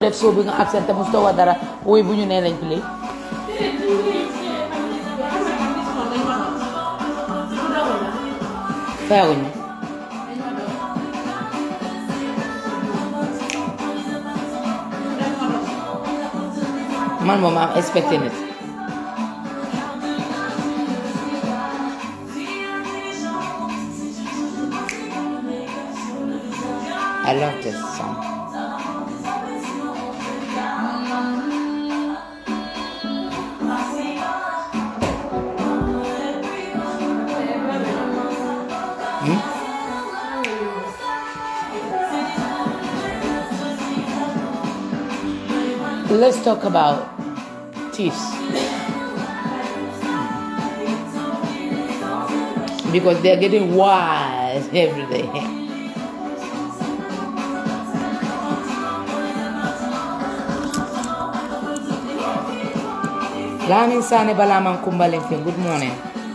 def soo bi nga absent te mosutoo wax dara woy bu ñu nee lañ play fayaguñ ma man moom am expecté nit I love this song. Let's talk about thieves. Because they're getting wild every day. Lamin Sane Balaman Kumbalingfin, good morning.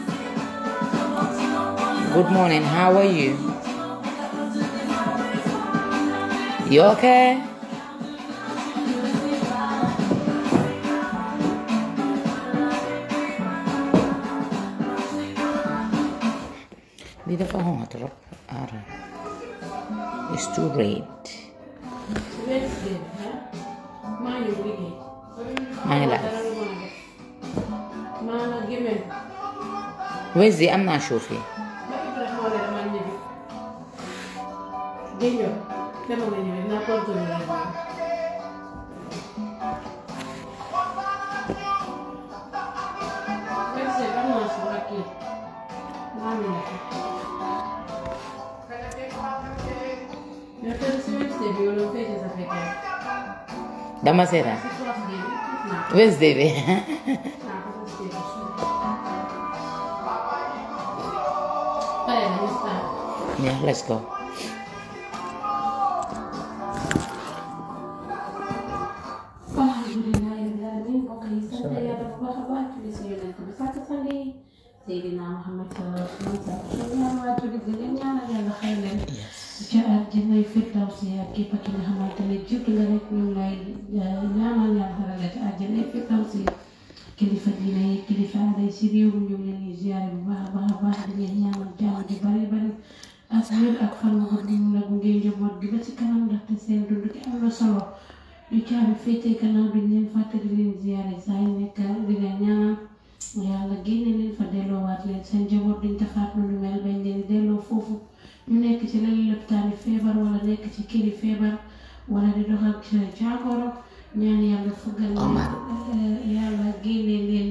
Good morning, how are you? You okay? Di dafa xonq trop. Ara. It's too red. maa ngi liggéey. maa ngi laaj. maa ngi gémé. Wednesday am naa show fii. ba Ibrahima moo leen man ñibbi. dégg nga dama nga ñibbi naa continuer rek moom. Wednesday am naa si ak kii. maa ngi nekk. mais tey si Wednesday bi yow la fekkee sa fekkee. Dama seetaan. si classe bi naa ko Wednesday bi. naa ko fa si pare nañu start. yeah, let's go. alhamdulilah rabbil alamin mbokk yi sant yàlla bu baax a baax julli si yonent bi sant sang yi Seydina Muhammad sallallahu alayhi wa sallam suñu ñaan waa julli di leen ñaanal yàlla xëy leen ca àjjanay firdawsi ak képp ki nga xamante ne jiitu nga rek ñu ngi lay ñaanal yàlla xaral la ca àjjanay firdawsi kilifa diine yi kilifa aada yi si réew mi ñu ngi leen di ziare bu baax a baax a baax di leen ñaanal jàmm di bari bari ak wér ak fan nga di mun a gunge njaboot gi ba ci kanam ndaxte seen dund gi am na solo ñu caabi féetee gannaaw bi leen fàtte di leen ziare saa yu nekk di leen ñaanal yàlla génne leen fa delloowaat leen seen njaboot duñ defaat lu mel bañ leen delloo foofu ñu nekk ci lali lopitaani feebar wala nekk ci këri feebar wala di dox ak jàngoro ñaan yàlla fuggal leen yàlla génne leen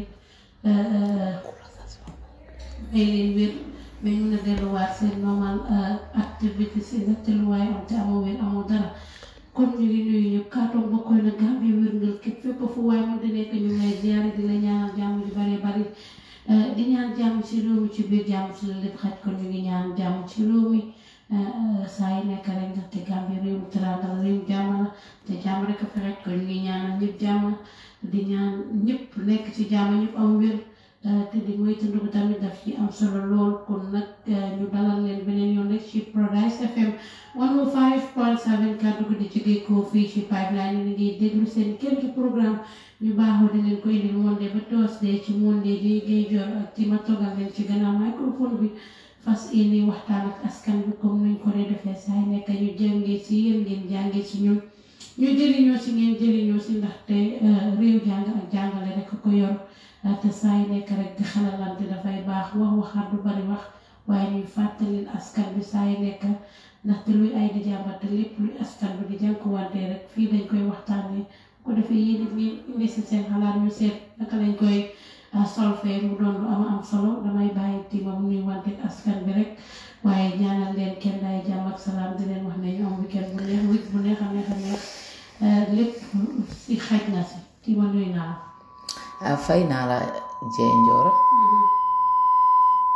may leen wér mais ñu nga delluwaat seen normal activité si natteluwaay am te amoo wér amoo dara kon ñu ngi nuyu ñëpp kaatoog bokkoy na Gambie wérngal képp fépp fu waay mën di nekk ñu ngay ziare di la ñaanal jàmm ju bare bari di ñaan jàmm ci réew mi ci biir jàmm ci la lépp xaj kon ñu ngi ñaan jàmm ci réew mi saa yi nekk rek ndaxte Gambie réew mi teraanga la réew mi jàmm la te jàmm rek a fi xaj kon ñu ngi ñaanal ñëpp jàmm di ñaan ñëpp nekk ci jàmm ñëpp am wér te di moytandiku tamit daf ci am solo lool kon nag ñu dalal leen beneen yoon rek ci Paradise FM 105.7 kàddu gi di jógee ko fii ci pipeline ñu ngi déglu seen quelques programme ñu baaxoo di leen ko indil Monday ba Thursday ci Monday di ngay jor ak ci ma toogal leen ci gannaaw microphone bi fas yéene waxtaan ak askan bi comme nuñ ko dee defee saa yi nekk ñu jàngee ci yéen ngeen jàngee ci ñun ñu jëriñoo si ngeen jëriñoo si ndaxte réew jàng ak jàngale rek ko yor te saa yi nekk rek di xalalante dafay baax wax waxaat du bari wax waaye ñuy fàttali askan bi saa yi nekk ndaxte luy ay di jàmbat te lépp luy askan bi di jànkuwante rek fii dañ koy waxtaanee bu ko defee yéen it ngeen indi si seen xalaat ñu seet naka lañ koy solfee mu doon lu am am solo damay bàyyi tiima mu nuy wante askan bi rek waaye ñaanal leen kenn day jàmm ak salaam di leen wax ne ñu am weekend bu neex week bu neex a neex a neex lépp si xaj na si tiima nuy naa ah fay naa la Jee Njooro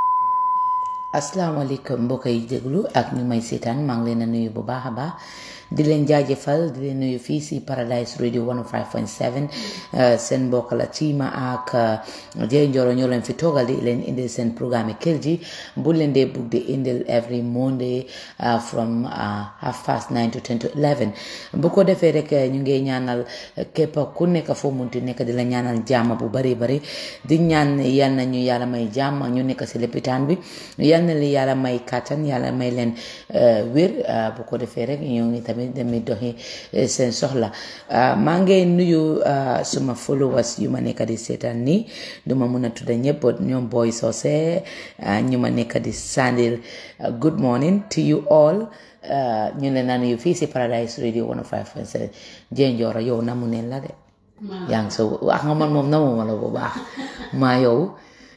asalaamaaleykum mbokk yi déglu ak ñu may seetaan maa ngi leen a nuyu bu baax a baax di leen jaajëfal di leen nuyu fii si Paradise Radio 105.7 seen mbokk la Tima ak Jey Njoro ñoo leen fi toogal di leen indil seen programme kër ji bu leen dee bugg di indil every Monday from half past nine to ten to eleven bu ko defee rek ñu ngi ñaanal képp ku nekk foo munti nekk di la ñaanal jàmm bu bari bari di ñaan yal na ñu yàlla may jàmm ñu nekk si lopitaan bi yal na li yàlla may kàttan yàlla may leen wér bu ko defee rek ñoo ngi tamit demee doxi seen soxla maa ngi nuyu suma followers yu ma nekk di seetaan nii duma mun a tudda ñëpp ñoom Boy Socé ñu ma nekk di sandil good morning to you all ñu ne naan yu fii si Paradise Radio 105.7 Jey Njoro yow namu neen la de yaa ngi so wax nga man moom namu ma la bu baax maa yow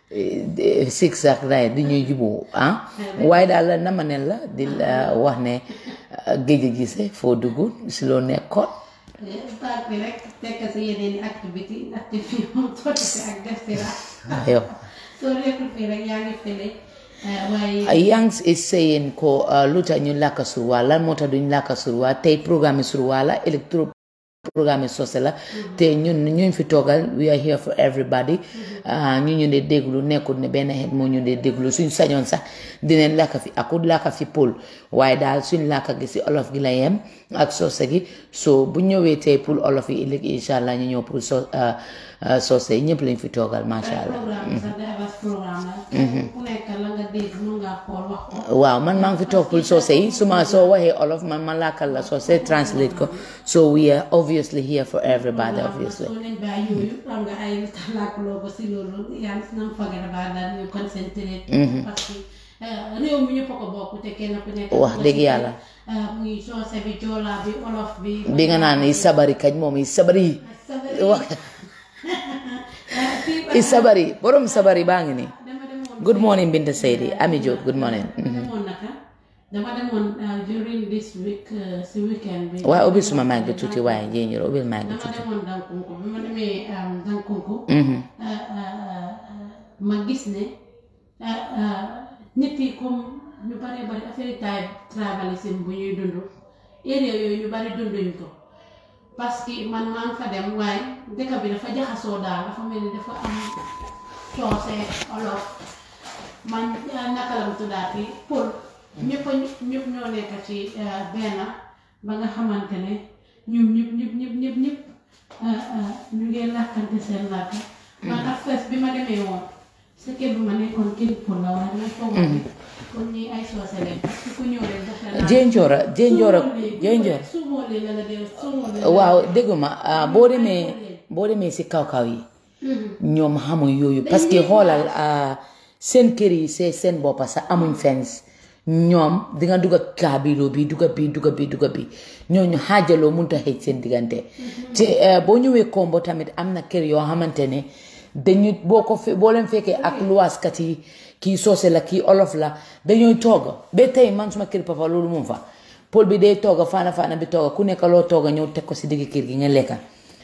six ak day di ñuy juboo ah waaye daal nama neen la di wax ne géej a gise foo dugg si loo nekkoon start bi rek tekk si yeneen i activité ndaxte fii moom sotti si ak def si la yow soo nekkul fii rek yaa ngi fële waaye Yangs is saying ko lu tax ñu làkk surwaa lan moo tax duñ làkk surwaa tey programme surwaa la électro programme sosé la te ñun ñuñ fi toogal we are here for everybody ñu ñu dee déglu nekkul ne benn xeet moo ñu dee déglu suñ sañoon sax dinañ làkk fi akut làkk fi pol waaye daal suñ làkk gi si olof gi la yem ak sosé gi so bu ñëwee tey pour olof yi ëllëg incha allah ñu ñëw pour so sosé yi ñëpp lañ fi toogal macha allah programme bi sax divers programme la ku nekk la nga dégg mun ngaa xool wax ko waaw man maa ngi fi toog pour soose yi su ma soo waxee olof man ma làkkal la soose translate ko so we are obviously here for everybody obviously soo leen bàyyi yooyu xam nga ay li tax làkkuloo ko si loolu yaa ngi si nam forget about that ñu concentré parce que réew mi ñëpp a ko bokk te kenn ku nekk wax dëgg yàlla muy soose bi joolaa bi olof bi bi nga naan i sabari kañ moom i sabari wax i sabari borom sabari baa ngi nii dama demoon good morning Binta Seydi Ami Diop good morning demoon naka dama demoon during this week si weekend bi waaye ubbil suma mic bi tuuti waaye Jey Njoro ubbil mic bi dama tuuti demoon Dankunku bi ma demee Dankunku ma gis ne nit yi comme ñu bare bari affaire taay tribalisme bu ñuy dund area yooyu ñu bari dunduñ ko parce que man maa ngi fa dem waaye dëkk bi dafa jaxasoo daal dafa mel ni dafa am coose olof man naka la mu tuddaati pël ñëpp a ñëpp ñoo nekk ci benn ba nga xamante ne ñoom ñëpp ñëpp ñëpp ñëpp ñëpp ñu ngi làkkante seen làkk man ak fes bi ma demee woon sa kër bi ma nekkoon kër pël la waaye dama foog ne kon ñi ay soose leen parce que ku ñëw rek dafa naan Jey Njoro Jey Njoro Jey Njoro suumoolee la la dee suumoolee waaw dégguma boo demee boo demee si kaw-kaw yi ñoom xamuñ yooyu parce que xoolal seen kër yi see seen boppa sax amuñ fens ñoom dinga dugga kaabiloo bi dugga bi dugga bi dugga bi ñooñu xaajaloo mënut a xëj seen diggante te boo ñëwee kombo tamit am na kër yoo xamante ne dañu boo ko fe boo leen fekkee ak luwaaskat yi kii soose la kii olof la dañooy tooga ba tey man suma kër papa loolu moom fa pol bi day tooga faana faana bi tooga ku nekk loo tooga ñëw teg ko si digg kër gi nga lekka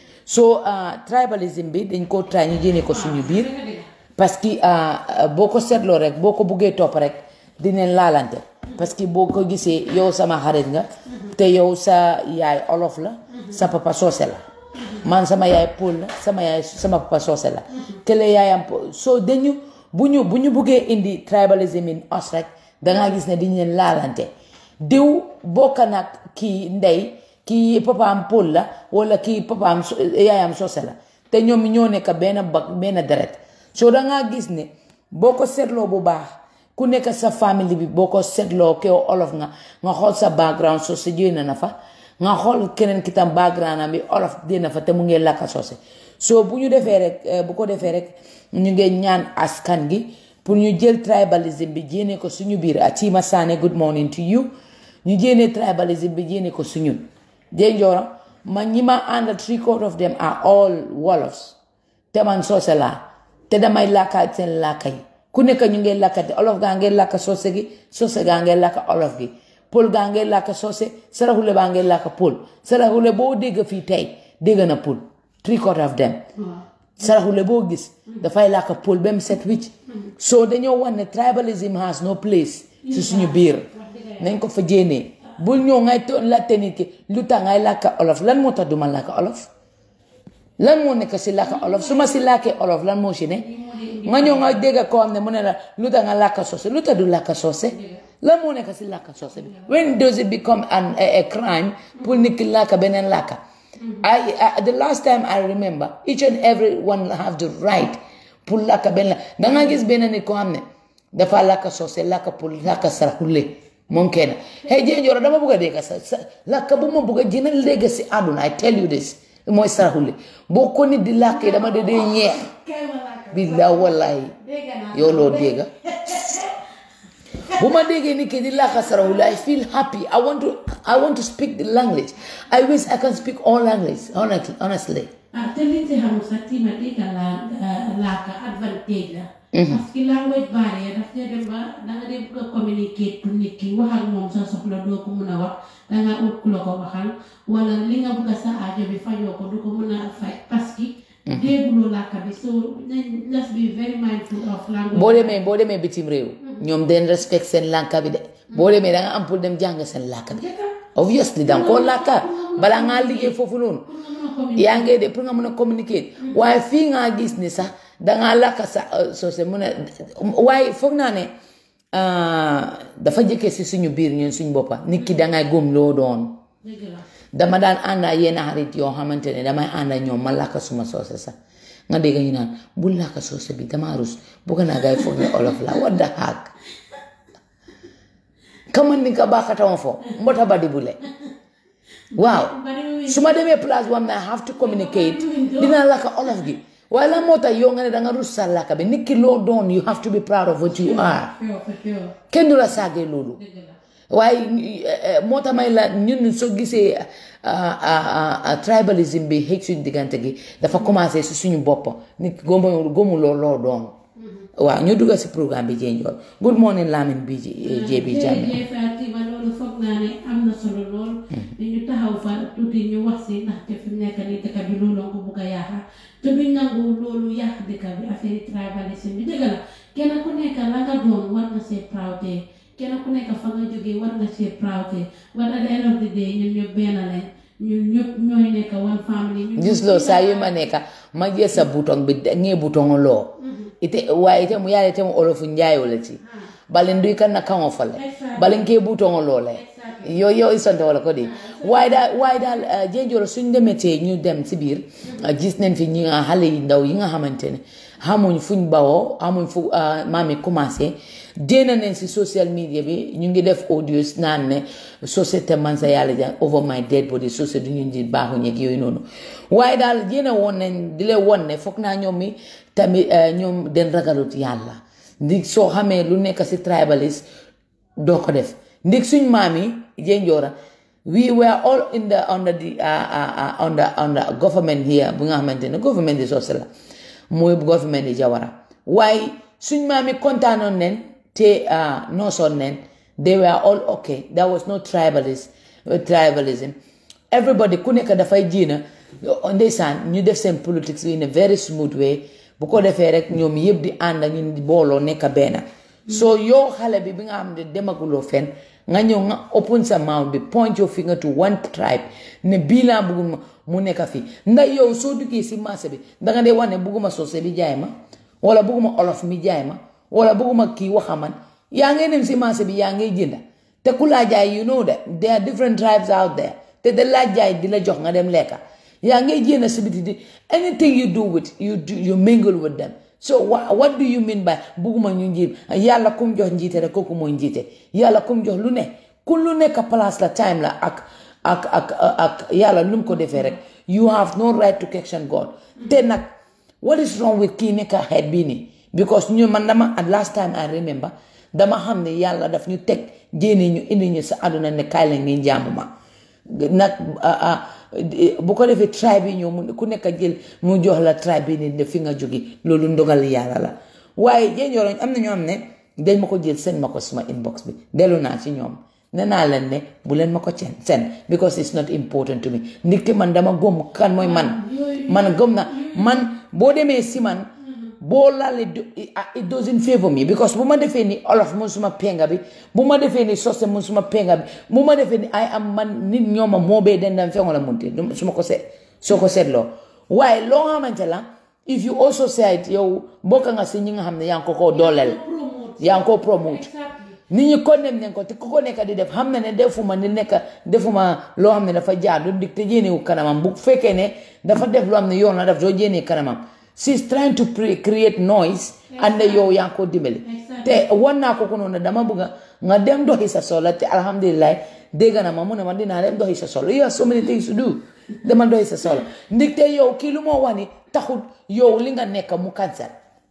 so tribalisme bi dañ koo try ñu jéene ko suñu biir parce que boo ko seetloo rek boo ko buggee topp rek dinañ laalante parce que boo ko gisee yow sama xarit nga te yow sa yaay olof la sa papa soose la man sama yaay pël la sama yaay sama papa soose la te la yaayam soo dañu bu ñu bu ñu buggee indi tribalism in us rek dangaa gis ne dañ leen laalante diw bokk nag kii ndey kii papaam pël la wala kii papaam yaayam soose la te ñoom ñoo nekk benn bag benn deret soo dangaa gis ne boo ko seetloo bu baax ku nekk sa famille bi boo ko seetloo kew olof nga nga xool sa background soose jéem na fa nga xool keneen ki tam background am bi olof dina fa te mu ngi lakka soose soo bu ñu defee rek bu ko defee rek ñu ngi ñaan askan gi pour ñu jël tribalism bi jéene ko suñu biir Atima Sane good morning to you ñu jéene tribalism bi jéene ko suñu Jey Njoro man ñi ma àndal three quarter of them are all wolofs te man soose laa te damay làkka seen làkka yi ku nekk ñu ngi làkkate olof gaa ngi làkka soose gi soose gaa ngi làkka olof gi pël gaa ngi làkka soose saraxule baa ngi làkka pël saraxule boo dégg fii tey dégg na pël three quarter of them saraxule boo gis dafay làkka pël ba mu set wicc soo dañoo wax ne tribalism has no place si suñu biir nañ ko fa jéenee bul ñëw ngay to laajte nit ki lu tax ngay làkka olof lan moo tax duma làkka olof lan moo nekk si làkka olof su ma si làkkee olof lan moo si ne nga ñëw nga dégg koo xam ne mu ne la lu tax nga làkka soose lu tax du làkka soose lan moo nekk si làkka soose bi when does it become an a, a crime pour nit ki làkka beneen làkka I, I the last time I remember each and every one have the right pour làkka benn la danga gis benn nit koo xam ne dafa làkka soose làkka pour làkka saraxule moom kenn hey jéejooro dama bëgg a dégg sa sa làkka bu ma bëgg a gën a léegi si àdduna I tell you this mooy saraxule boo ko nit di làkkee dama de dee ñeex billaa wallahi yow loo dégga bu ma déggee nit ki di làkka saraxule I feel happy I want to I want to speak the language I wish I can speak all language honestly honestly ah te li ci xam sax tima dégg la laaka advantage la parce que language barrière daf dee dem ba danga dee bëgg a communiquer pour nit ki wax ak moom sa soxla doo ko mun a wax danga ut ku la ko waxal wala li nga bëgg a sa aajo bi fajoo ko du ko mun a faj parce que dégguloo làkka bi so nañ let's be very mindful of language boo demee boo demee bitim réew ñoom den respect seen làkka bi de boo demee da nga am pour dem jàng seen làkka bi obviously danga koo làkka balaa ngaa liggéey foofu noonu yaa ngi de pour nga mën a communiquer waaye fii ngaa gis ni sax dangaa làkka sa soose mun a waaye foog naa ne dafa jëkkee si suñu biir ñun suñu boppa nit ki dangay góom loo doon dëgg la dama daan ànda yenn xarit yoo xamante ne damay ànda ñoom ma làkka suma soose sax nga dégg ñu naan bul làkka soose bi dama rus bugg naa gay foog ne olof la what the heck kama ni ka bakatama fo mbota badi bule waaw su ma demee place boo xam ne I have to communicate dinaa làkka olof gi waaye la moo tax yow nga ne danga rus sa làkka bi nit ki loo doon you have to be proud of what you are Feew fa feew kenn du la saagee loolu dëgg la waaye moo tax may la ñun soo gisee tribalism bi xëj suñu diggante gi dafa commencé si suñu bopp nit ki góomu góomuloo loo doon waaw ñu dugga si programme bi jee njool good morning Lamin bi jee bi jàmme jërëjëf Fatima loolu foog naa ne am na solo lool ñu taxaw fa tuuti ñu wax si ndaxte fi mu nekk nii dëkk bi loolu la ko bugg a yaaxa te duñ nangu loolu yàq dëkk bi affaire tribalisme bi dëgg la kenn ku nekk la nga doon war na see proud kenn ku nekk fa nga jógee war na see proud war at the end of the day ñun ñëpp benn lañ ñun ñëpp ñooy nekk one family ñun gis loo saa yu ma nekka ma jël sa bouton bi ngee bouton loo ite waaye ite mu yaale ite mu olofu njaayo le ti bali nduy kan na kaŋo fo le bali nkee bouton loo le yo yo isonte wala ko di waaye daal waaye daal jénjoro suñ demetee ñu dem si biir gis nañ fi ñi nga xale yi ndaw yi nga xamante ne xamuñ fuñ bawoo xamuñ fu maami commencé déena nañ si social media bi ñu ngi def audios naan ne société man sa yàlla ja over my dead body société du ñu di baaxu ñeeg yooyu noonu waaye daal jéena woon nañ di leen won ne foog naa ñoom mi tamit ñoom den ragalut yàlla ndi soo xamee lu nekk si tribalist doo ko def ndig suñ maam yi jénjoora we were all in the under the under under government here bu nga xamante ne government di soose la mooy government di jawara waaye suñ maam yi kontaanoon nen te noosoon nen they were all okay there was no tribalist tribalism everybody ku nekk dafay jiina ndeysaan ñu def seen politics in a very smooth way bu ko defee rek ñoom yëpp di ànd ñun di booloo nekk benn so yow xale bi bi nga xam ne demaguloo fenn nga ñëw nga open sa mouth bi point your finger to one tribe ne bii laa bëgguma mu nekk fii ndax yow soo duggee si marché bi danga dee wax ne bëgguma soose bi jaay ma wala bëgguma olof mi jaay ma wala bëgguma kii waxaman yaa ngay dem si marché bi yaa ngay jënda te ku laa jaay you know that there are different tribes out there te da laa jaay di la jox nga dem lekka yaa ngay jënda si biti di anything you do with you do you mingle with them so what do you mean by bugguma ñu njiit yàlla kum jox njiite rek kooku mooy njiite yàlla kum jox lu ne ku lu nekk place la time la ak ak ak ak yàlla lu mu ko defee rek you have no right to question God te nag what is wrong with kii nekk xeet bii nii because ñu man dama at last time I remember dama xam ne yàlla daf ñu teg jéene ñu indi ñu sa àdduna ne kaay la ngeen jaamu ma nag bu ko defee tribe yi ñëw mu ku nekk jël mu jox la tribe bi ni fi nga jóge loolu ndogal yàlla la waaye jénjooroñ am na ñoo xam ne dañ ma ko jël seen ma ko suma inbox bi dellu naa ci ñoom ne naa leen ne bu leen ma ko cen seen because it's not important to me nit ki man dama gëm kan mooy man man gëm na man boo demee si man boo laale it doesn't favor me because bu ma defee ni olof mun suma penga bi bu ma defee ni sose mun suma penga bi bu ma defee ni ay am man nit ñooma moo bee den dam fengo la munte su ma ko seet soo ko seetloo waaye loo xamante la if you also say it yow bokk nga si ñi nga xam ne yaa ngi ko koo dooleel yaa ngi ko promote nit ñi condemn nañ ko te ku ko nekk di def xam na ne defuma ni nekk defuma loo xam ne dafa jaadu dig te jéenewu kanamam bu fekkee ne dafa def loo xam ne yoon la daf doo jéenee kanamam she's trying to create noise and yow yaa ngi ko dimbali te wan naa ko ko noonu dama bëgg nga dem doxi sa soxla te alhamdulilah dégg na ma mu ne ma dinaa dem doxi sa soxla you have so many things to do demal doxi sa soxla ndig te yow kii lu moo wax ni taxul yow li nga nekk mu cancer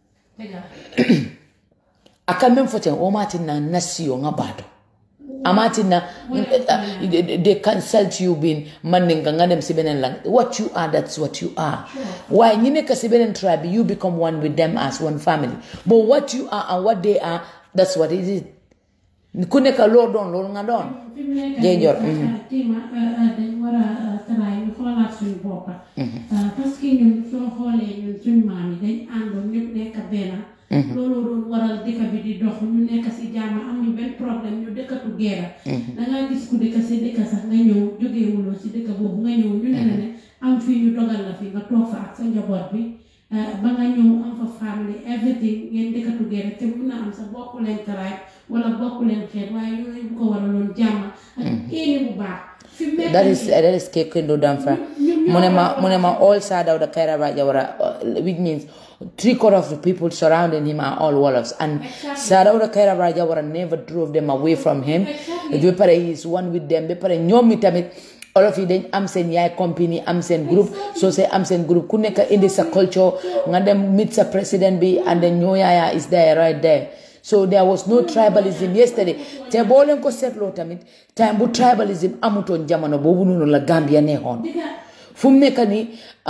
aka men foten o matinna nasiyo nga bato amatina they consult you bin mandinga nga dem si benen lang what you are that's what you are why ñi nekk si benen tribe you become one with them as one family but what you are and what they are that's what it is ku nekk loo doon loolu nga doon jéejor tima dañ war a taraay ñu xoolaat suñu boppa parce que ñun soo xoolee ñun suñu maam yi dañ àndoon ñëpp nekk benn loolu doon waral dëkk bi di dox ñu nekk si jàmm amuñ benn problème ñu dëkkatu geera dangaa gis ku dëkk si dëkk sax nga ñëw jógeewuloo si dëkk boobu nga ñëw ñu ne la ne am fii ñu dogal la fi nga toog fa ak sa njaboot bi ba nga ñëw am fa family everything ngeen dëkkatu geera te mun na am sa bokku leen taraay wala bokku leen xeet waaye yooyu bu ko waraloon jàmm ak éeni bu baax that is that is Kekendo Damfa Munema Munema all side of the Kairaba Jawara which means three quarter of the people surrounding him are all Wolofs and Sadawda Kairaba Jawara never drove them away from him Bepare he is one with them Bepare ñoom tamit all of you dañ am seen yaay company am seen group so say am seen group ku nekk indi sa culture nga dem meet sa president bi and then ñoo yaaya is there right there so there was no tribalism yesterday te boo leen ko seetloo tamit time bu tribalism amutoon jamono boobu noonu la Gambia neexoon fu mu nekk nii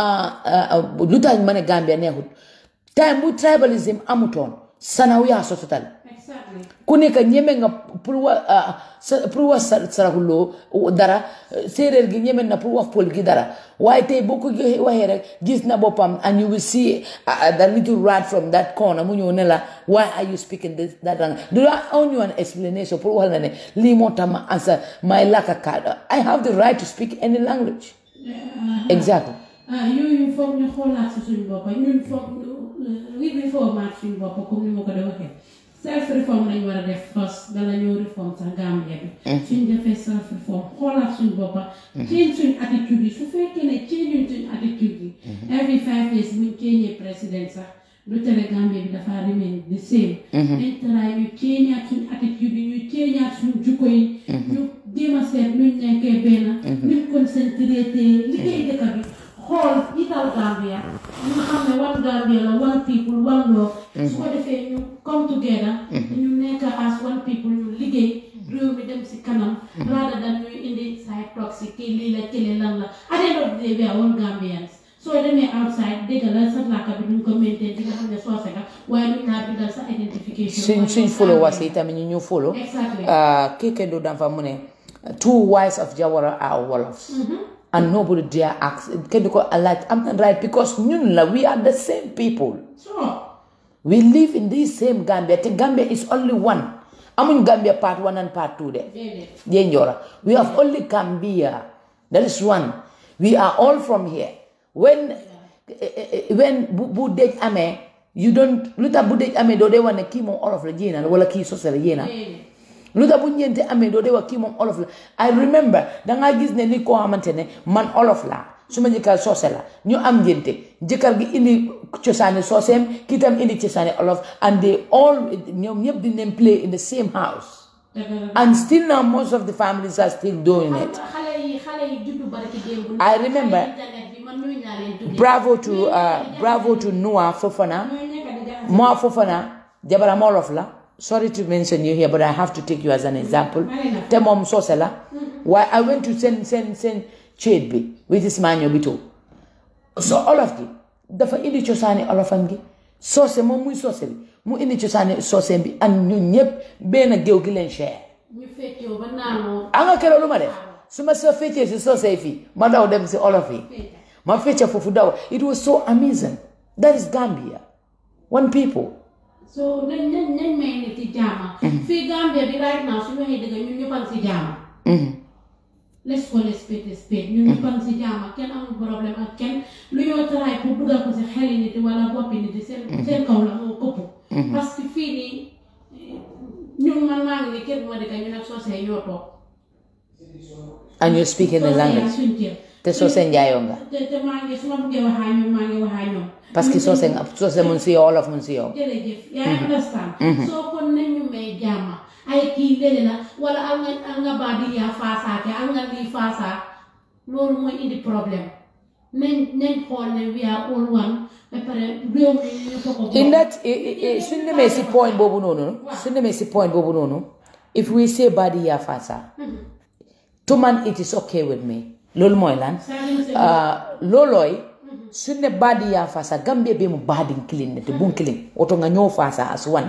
lu tax ma ne Gambia neexut time bu tribalism amutoon sanaw yaa sototal ku nekk ñeme nga pour wa pour wax saraxuloo dara séeréer gi ñeme na pour wax pël gi dara waaye tey boo ko waxee rek gis na boppam and you will see the little rat from that corner mu ñëw ne la why are you speaking this that language do I owe you an explanation pour wax la ne lii moo tax ma answer my làkka kaada I have the right to speak any language exactly yooyu foog ñu xoolaat si suñu bopp ñun foog wi bi formaat suñu bopp comme ni ma ko de waxee self reform lañ war a def first bala ñoo reform sax Gambia bi suñ defee self reform xoolaat suñ boppa change suñ attitude yi su fekkee ne change suñ attitude yi every five years buñ change président sax du tere Gambia bi dafa remain the same dañ taraay ñu changeaat suñ attitude yi ñu changeaat suñ jukko yi ñu jéem a seet nuñ nekkee benn nuñ concentré te liggéey dëkk bi xool jiital Gambia ñu xam ne one Gambia la one people one law su ko defee ñu come together ñu nekk as one people ñu liggéey réew mi dem si kanam rather than ñuy indi side talk si kii lii la kële lan la at the end of the day we are all Gambians soo demee outside dégg la sa làkk bi duñ ko maintain di nga xam ne soose nga waaye duñ laa bindal sa identification suñ suñ followers yi tamit ñu ñu follow exactly Kekendo Damfa mu ne two wives of Jawara are Wolofs and nobody dare ask kenn du ko laaj am na right because ñun la we are the same people so we live in this same Gambia te Gambia is only one amuñ Gambia part one and part two de déedéet jee njoora we have only Gambia that is one we are all from here when when bu bu dëj amee you don't lu tax bu dëj amee doo dee wax ne kii moom olof la jéena la wala kii sose la jéena déedéet lu tax bu ñeente amee doo dee wax kii moom olof la I remember dangaa gis ne nit koo xamante ne man olof laa su ma jëkkër soose la ñu am njënte jëkkër gi indi cosaani sooseem kii tam indi cosaani olof and they all ñoom ñëpp di leen play in the same house dëgg la and still now most of the families are still doing it xale yi xale yi juddu barki démb I remember internet bi man nuyu naa leen tuddee bravo to uh, bravo to Noah Fofana ñooy nekk di jaxase Moa Fofana jabaram olof la sorry to mention you here but I have to take you as an example te moom soose la waaye I went to seen seen seen ceet bi with Ismaño bi too so olof gi dafa indi cosaani olofam gi soose moom muy soose bi mu indi cosaani soose bi ak ñun ñëpp benn géew gi leen share ñu feccoo ba naanoo a nga keroog lu ma def su ma soo feccee si soose fii ma daw dem si olof yi ma fecca foofu daw it was so amazing that is Gambia one people so nañ nañ nañ may nit ci jaama fii Gambia bi right now su waxee dëgg ñun ñëppan si jaama Mhm. let's call a spade a spade ñun ñëppan si jaama kenn amul problème ak kenn lu ñoo taraay pour dugal ko si xeli nit wala boppi nit seen seen kaw la moo këpp parce que fii nii ñun man maa ngi nii kër bu ma dëkk ñu nag soosee ñoo toog and you speak in the Soosee yaa language suñ kër te soose njaayoo nga te te maa ngi su ma bëggee waxaa ñoom maa ngi waxaa ñoom parce que soose nga soose mun si yow wolof mun si yow jërëjëf yaa ngi understand soo kon nañu may jaama ay kii lele la wala al nga al nga baadi yaa faasaake al nga lii faasaa loolu mooy indi problème nañ nañ xool ne we are all one ba pare réew mi ñu ko ko in that i- i- i- suñ demee si point boobu noonu suñ demee si point boobu noonu if we say badi yaa fasa to man it is okay with me loolu mooy lan Ah, loolooy suñ ne badi yaa fasa gambia be mu badin kilin ne te bun kilin woto nga ñëw fasa as one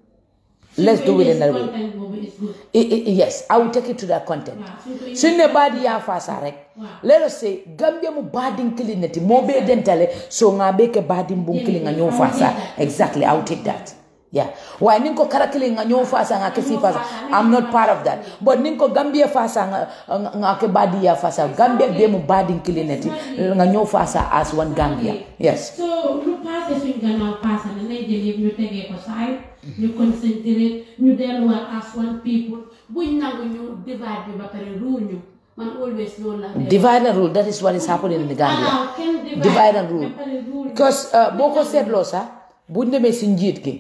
let's do it in that way content boobu is good I- I- yes I will take it to that content waaw suñ ko suñ ne baadi yaa fasa rek let us say gambia mu baadin kilin neti moo bee dentale so nga bee ke baadin bun kilin nga ñoo fasa exactly I will take that yeah waaye ni ko kara kilin nga ñoo fasa nga ke si fasa I'm not part of that but ni ko gambia fasa nga nga- nga ke baadi yaa fasa gambia bee mu baadin kilin neti nga ñoo fasa as one gambia yes so lu passé suñ gannaaw passé na nañ jël yëpp ñu tegee ko saay ñu concentré ñu delluwaat as one people buñ nangu ñu divide bi ba pare rule ñu man always loolu la divide and rule that is what is happening in the Gambia allow kenn divide divide and rule ba pare rule because uh, boo ko seetloo sax bu demee si njiit gi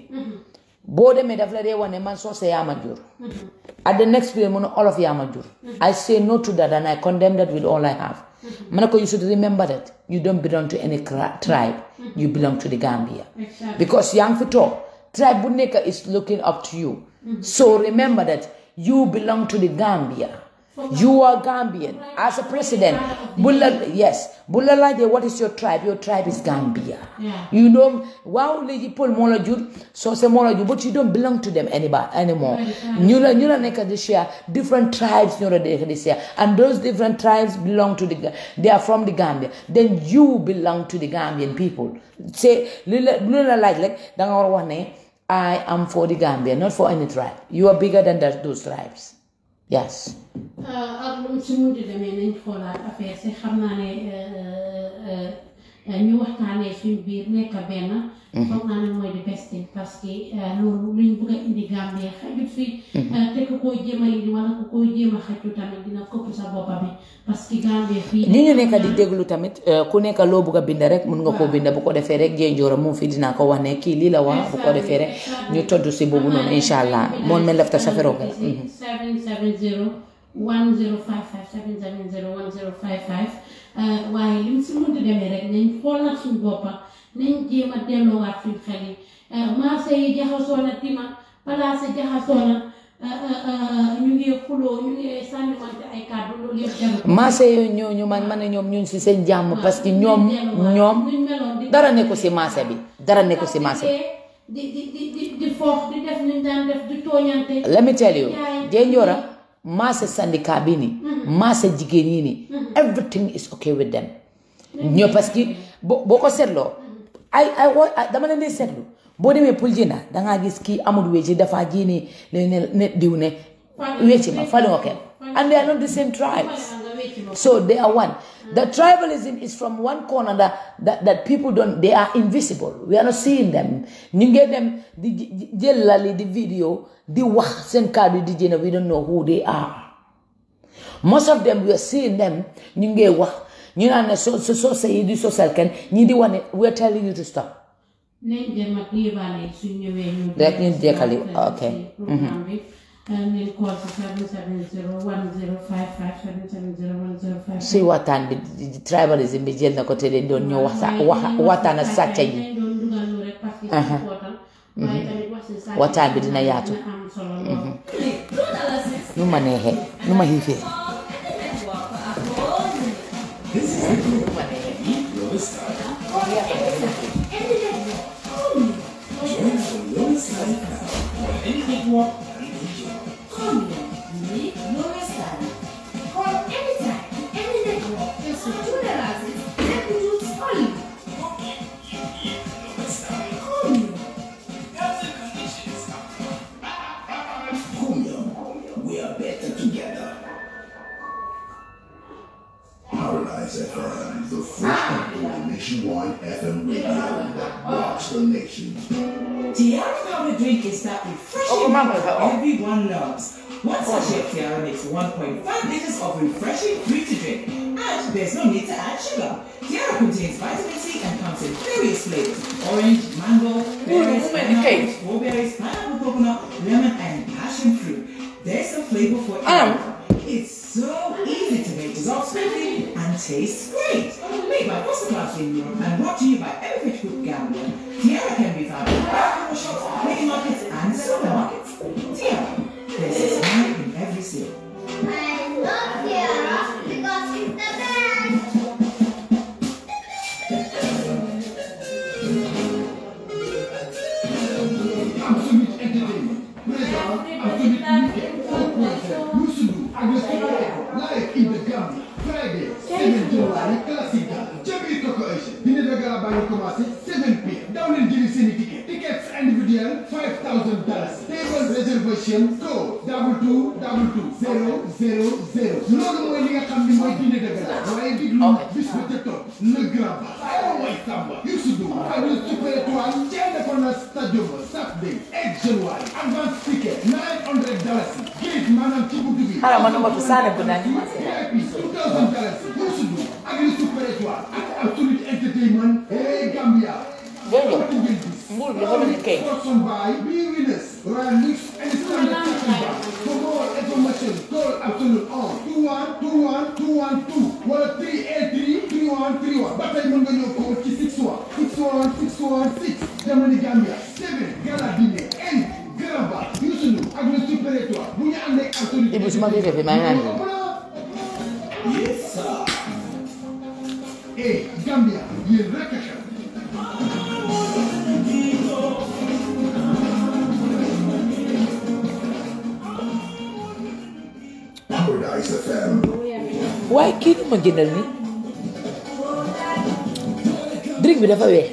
boo demee daf la dee wane man soose yaa ma jur at the next period mu ne olof yaa ma jur I say no to that and I condemn that with all I have ma ne ko you should remember that you don't belong to any cra- tribe you belong to the Gambia Exactly. because yaa ngi fi toog tribe bu nekk is looking up to you so remember that you belong to the Gambia you are Gambian as a president bu la yes bu la laajee what is your tribe your tribe is Gambia Yeah. you know waaw léegi Pël moo la jur Soose moo la jur but you don't belong to them anybody anymore ñu la ñu la nekk di share different tribes ñoo la nekk di share and those different tribes belong to the Ga- they are from the Gambia then you belong to the Gambian people say li la lu la laaj rek da nga war a wax ne I am for the Gambia not for any tribe you are bigger than that, those tribes yes ak lu mu si munti demee nañ xoolaat affaire si xam naa ne euh, euh, ñu waxtaanee suñ biir nekk benn foog naa ne mooy di best thing parce que euh, loolu luñ bëgg a indi Gambie xajut fi te ku koy jéem a indi wala ku koy jéem a xaju tamit dina këpp sa boppa bi parce que Gambie fii ni ñu nekk di déglu tamit eh, ku nekk loo bugg a bind rek mun nga koo bind bu ko defee rek jee njoora moom fii dinaa ko wax ne kii lii la wax bu ko defee rek ñu tontu si boobu noonu incha allah moom mi lefta safero ga 770 1055 770 1055 uh, waaye li mu si munti demee rek nañ xool nag suñ boppa nañ jéem a delloowaat suñ xel yi uh, marché yi jaxasoo na tima palaas yi jaxasoo na uh, uh, uh, ñu ngi xuloo ñu ngi sànniwante ay kàddu loolu yëpp jarul marché yooyu ñooñu man ma ne ñoom ñun si seen jàmm parce que ñoom ñoom nuñ meloon di dara nekku si marché bi dara nekku si marché bi di di di di di foox di def nuñ daan def di tooñante let me tell you jee njoora marché syndicat bi nii marché jigéen yi nii everything is okay with them ñoo parce que boo boo ko seetloo ay ay wa- ay- dama leen di seetlu boo demee pour jënda dangaa gis kii amul wécci dafa ji ni ne ne ne diw ne wécci ma fali nga kenn and they are not the same tribes so they are one the tribalism is from one corner that, that, that people don't they are invisible we are not seeing them ñu ngee dem di j- jël lali di video di wax seen kàddu di jëna we don't know who they are most of them we are seeing them ñu ngee wax ñu naan ne so so so yi di sosal kenn ñi di wane we are telling you to stop nañ dem ak yébaale yi suñ ñëwee ñu. Rek ñu jekkali, ok. programme bi nañ call si 770 1055 770 1055. suy waxtaan bi di- di- tribalism bi jël na ko te dañ doon ñëw wax sa wax waxtaan ak sàcca yi dañ doon dugal lu rek parce que important. waaye tamit wax si sàcca Waxtaan bi dina yaatu. dina am solo lool. nu ma neexee nu ma xiifee Nationwide FM radio that rocks the nation. Tiara powder drink is that refreshing Oh, Mama, water oh. everyone loves. One sachet of Tiara makes 1.5 liters of refreshing fruit to drink. And there's no need to add sugar. Tiara contains vitamin C and comes in various flavors. Orange, mango, berries, woman, pineapple, okay. strawberries, pineapple coconut, lemon, and passion fruit. There's a flavor for Um. everyone. It's so easy to make, dissolves quickly, and tastes great. Made by Foster Class in Europe and brought to you by Everfit Group Gambia, Tiara can be found in alcohol shops, mini markets, and supermarkets. Tiara, there's a smile in every sale. I love Tiara because it's the best. Absolute entertainment. Présent, Absolute Weekend, 4.7, Youssou ak le Super live in the Gambia. Friday, 7 January, Classica. Jabi Coco Ocean. Dîner de gala baa ngi commencé 7 p.m. Daw leen jëli seeni ticket. Tickets individuel, 5,000 dollars. Table reservation code double two double two zero zero zero. Loolu mooy li nga xam ni mooy dîner de gala. waaye diglu bis ba ca topp le grand ba. Awa Way Samba, Youssou Ndour ak le Super Étoile. ca Independence Stadium ba Saturday 8 January. Advance ticket 900 dollars. Gate maanaam ci buntu bi. Xaaral ma nëbbatu saane bu naan. VIP 2000 dollars. Youssou Ndour ak le Super Étoile ak Absolute Entertainment. Hey Gambia. Dégg nga. Mbuur bi dafa mel ni kay. Sponsored by B Winners, Royal Mix and Standard Chicken Bar. For more information, call Absolute on 21 21 212 wala 383 3131. ba tey mën nga ñëw ko ci 61 61 616 Jamani Gambia 7 Gala Dine N Garaba Youssou Ndour ak le Super Étoile bu ñu àndee ak Absolute Ibu su ma gisee fi maa ngi naan nii. Yes sir. Eh Gambia yéen rek a xew. Paradise FM. waaye kii ni ma jëndal ni drink bi dafa weex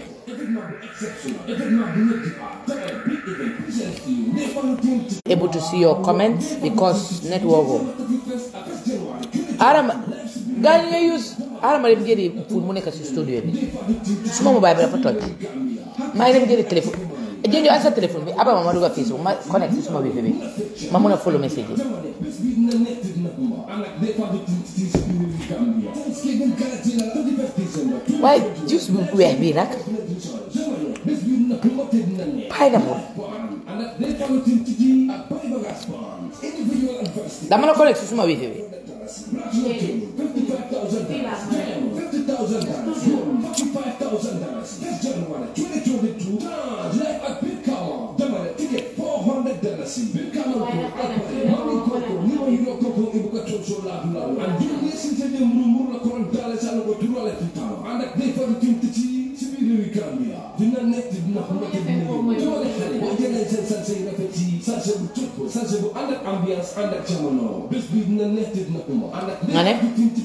able to see your comments because network o arama gaa ñi nga use arama dem jëri pour mu nekk si studio bi suma mobile bi dafa toj maa ngi dem jëri téléphone jënjo an sa téléphone bi abama ma dugga Facebook ma connect si suma wifi bi ma mun a follow message yi waaye juice bu weex bii nag pineapple dama la connect si suma wifi bi nga ne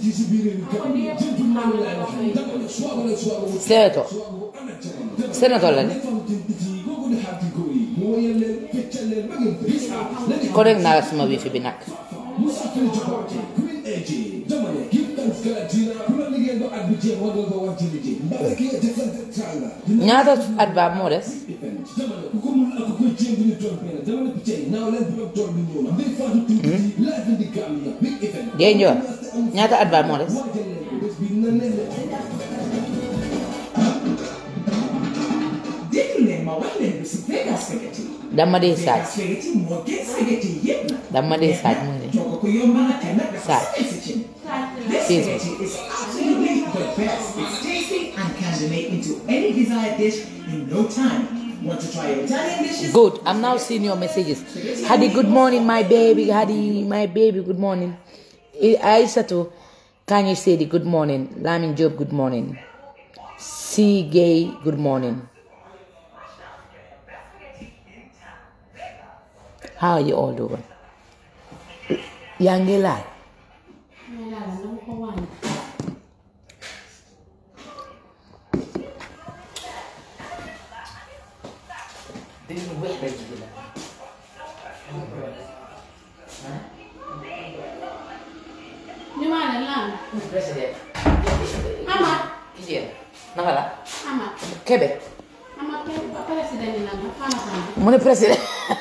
seeto senator la ne connect naa la suma wifi bi nag ñaata at ba moo des Géey Njoor ñaata at ba moo des déglu leen ma wax leen lu si Vegas spaghetti. dama dee saaj Vegas spaghetti moo gën spaghetti yépp nag. dama dee saaj mu ne Togg ko yomb na te nag dafa Saaj. sawee si cin. This Yes. spaghetti is absolutely the best. It's tasty and can be made into any desired dish in no time. Want to try your Italian dishes? Good. I'm now seeing your messages. Hadi, good morning, my baby. Hadi, my baby, good morning. I- Aisatu, can you say the good morning? Lamin Job, good morning. C. Gay, good morning. How are you all doing? Yangela. May lala nang kawan. Di mana lang? President. Amat. Iya. Naka naka la Amat kebe Amat kenn président yi nag Fama Samba mu ne président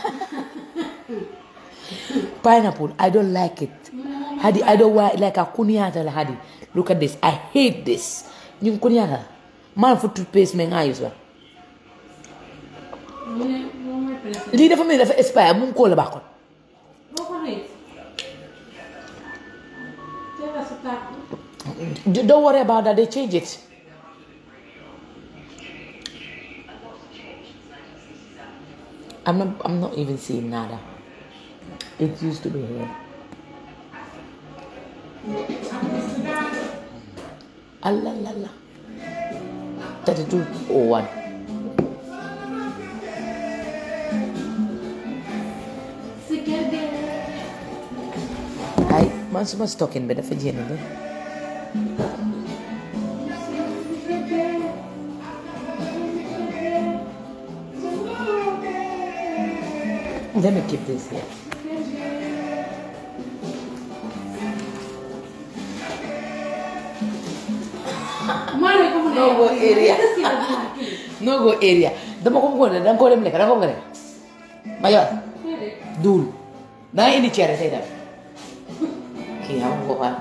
pineapple I don't like it Hadi I don't wa- like a kuniata la Hadi look at this I hate this ñu kuniata man fu toothpaste me nga use wa mu ne moom mooy président lii dafa mel ni dafa expire mu ngi koo la baaxoon boo ko rëy teel a sa tàkk don't worry about that they change it I'm not I'm not even seeing nada it used to be here Allah la la 3201 si kër gi ay man suma stocking bi dafa jéem de Let me keep this here. maa ne ko mu ne No go area. si la dinaa kii No go area. Dama ko bëggoon ne danga ko dem lekk danga ko bëgg a def. Ma yor déedéet duul. Danga indi cere tey dem. Kii xam nga ko xam.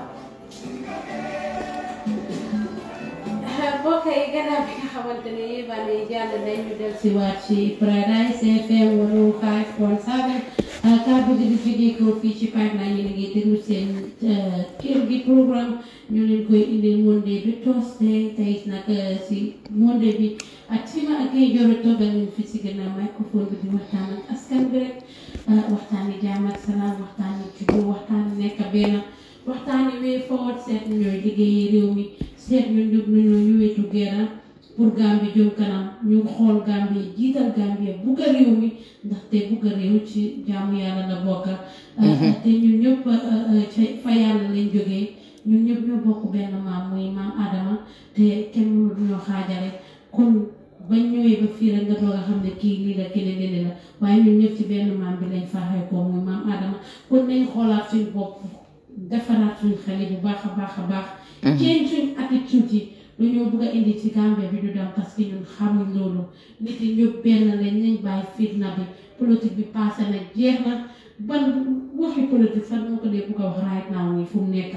mbokk yi gannaaw bi nga xamante ne yéen a jàll nañ ñu del si waat ci Paradise FM 105.7 kàddu gi di jógee ko fii ci pipeline yi ngi déglu seen kër gi programme ñu leen koy indil Monday bi Thursday tey nag si Monday bi ak si ma ak ay joro toogal nañ fi si gannaaw microphone bi di waxtaan ak askan bi rek waxtaani jàmm ak salaam waxtaani jubóo waxtaani nekk benn waxtaani way forward seet ñooy liggéeyee réew mi seet ñun ñëpp ñu ñoo ñu wetu geera pour Gambie jëm kanam ñu xool Gambie jiital Gambie bugga réew mi ndaxte bugga réew ci jaamu yàlla la bokka te ñun ñëpp ca fa yàlla lañ jógee ñun ñëpp ñoo bokk benn maam muy maam Adama te kenn mënul ñoo xaajale kon bañ ñëwee ba fii rek nga doog a xam ne kii lii la keneen lii la waaye ñun ñëpp ci benn maam bi lañ faaxee ko muy maam Adama kon nañ xoolaat suñ bopp defaraat suñ xel yi bu baax a baax a baax. change suñ attitude yi lu ñoo bëgg a indi ci Gambie bi du dem parce que ñun xamuñ loolu nit yi ñëpp benn lañ nañ bàyyi fitna bi politique bi passé na jeex na ban waxi politique sax moo ko dee bëgg a wax right now nii fu mu nekk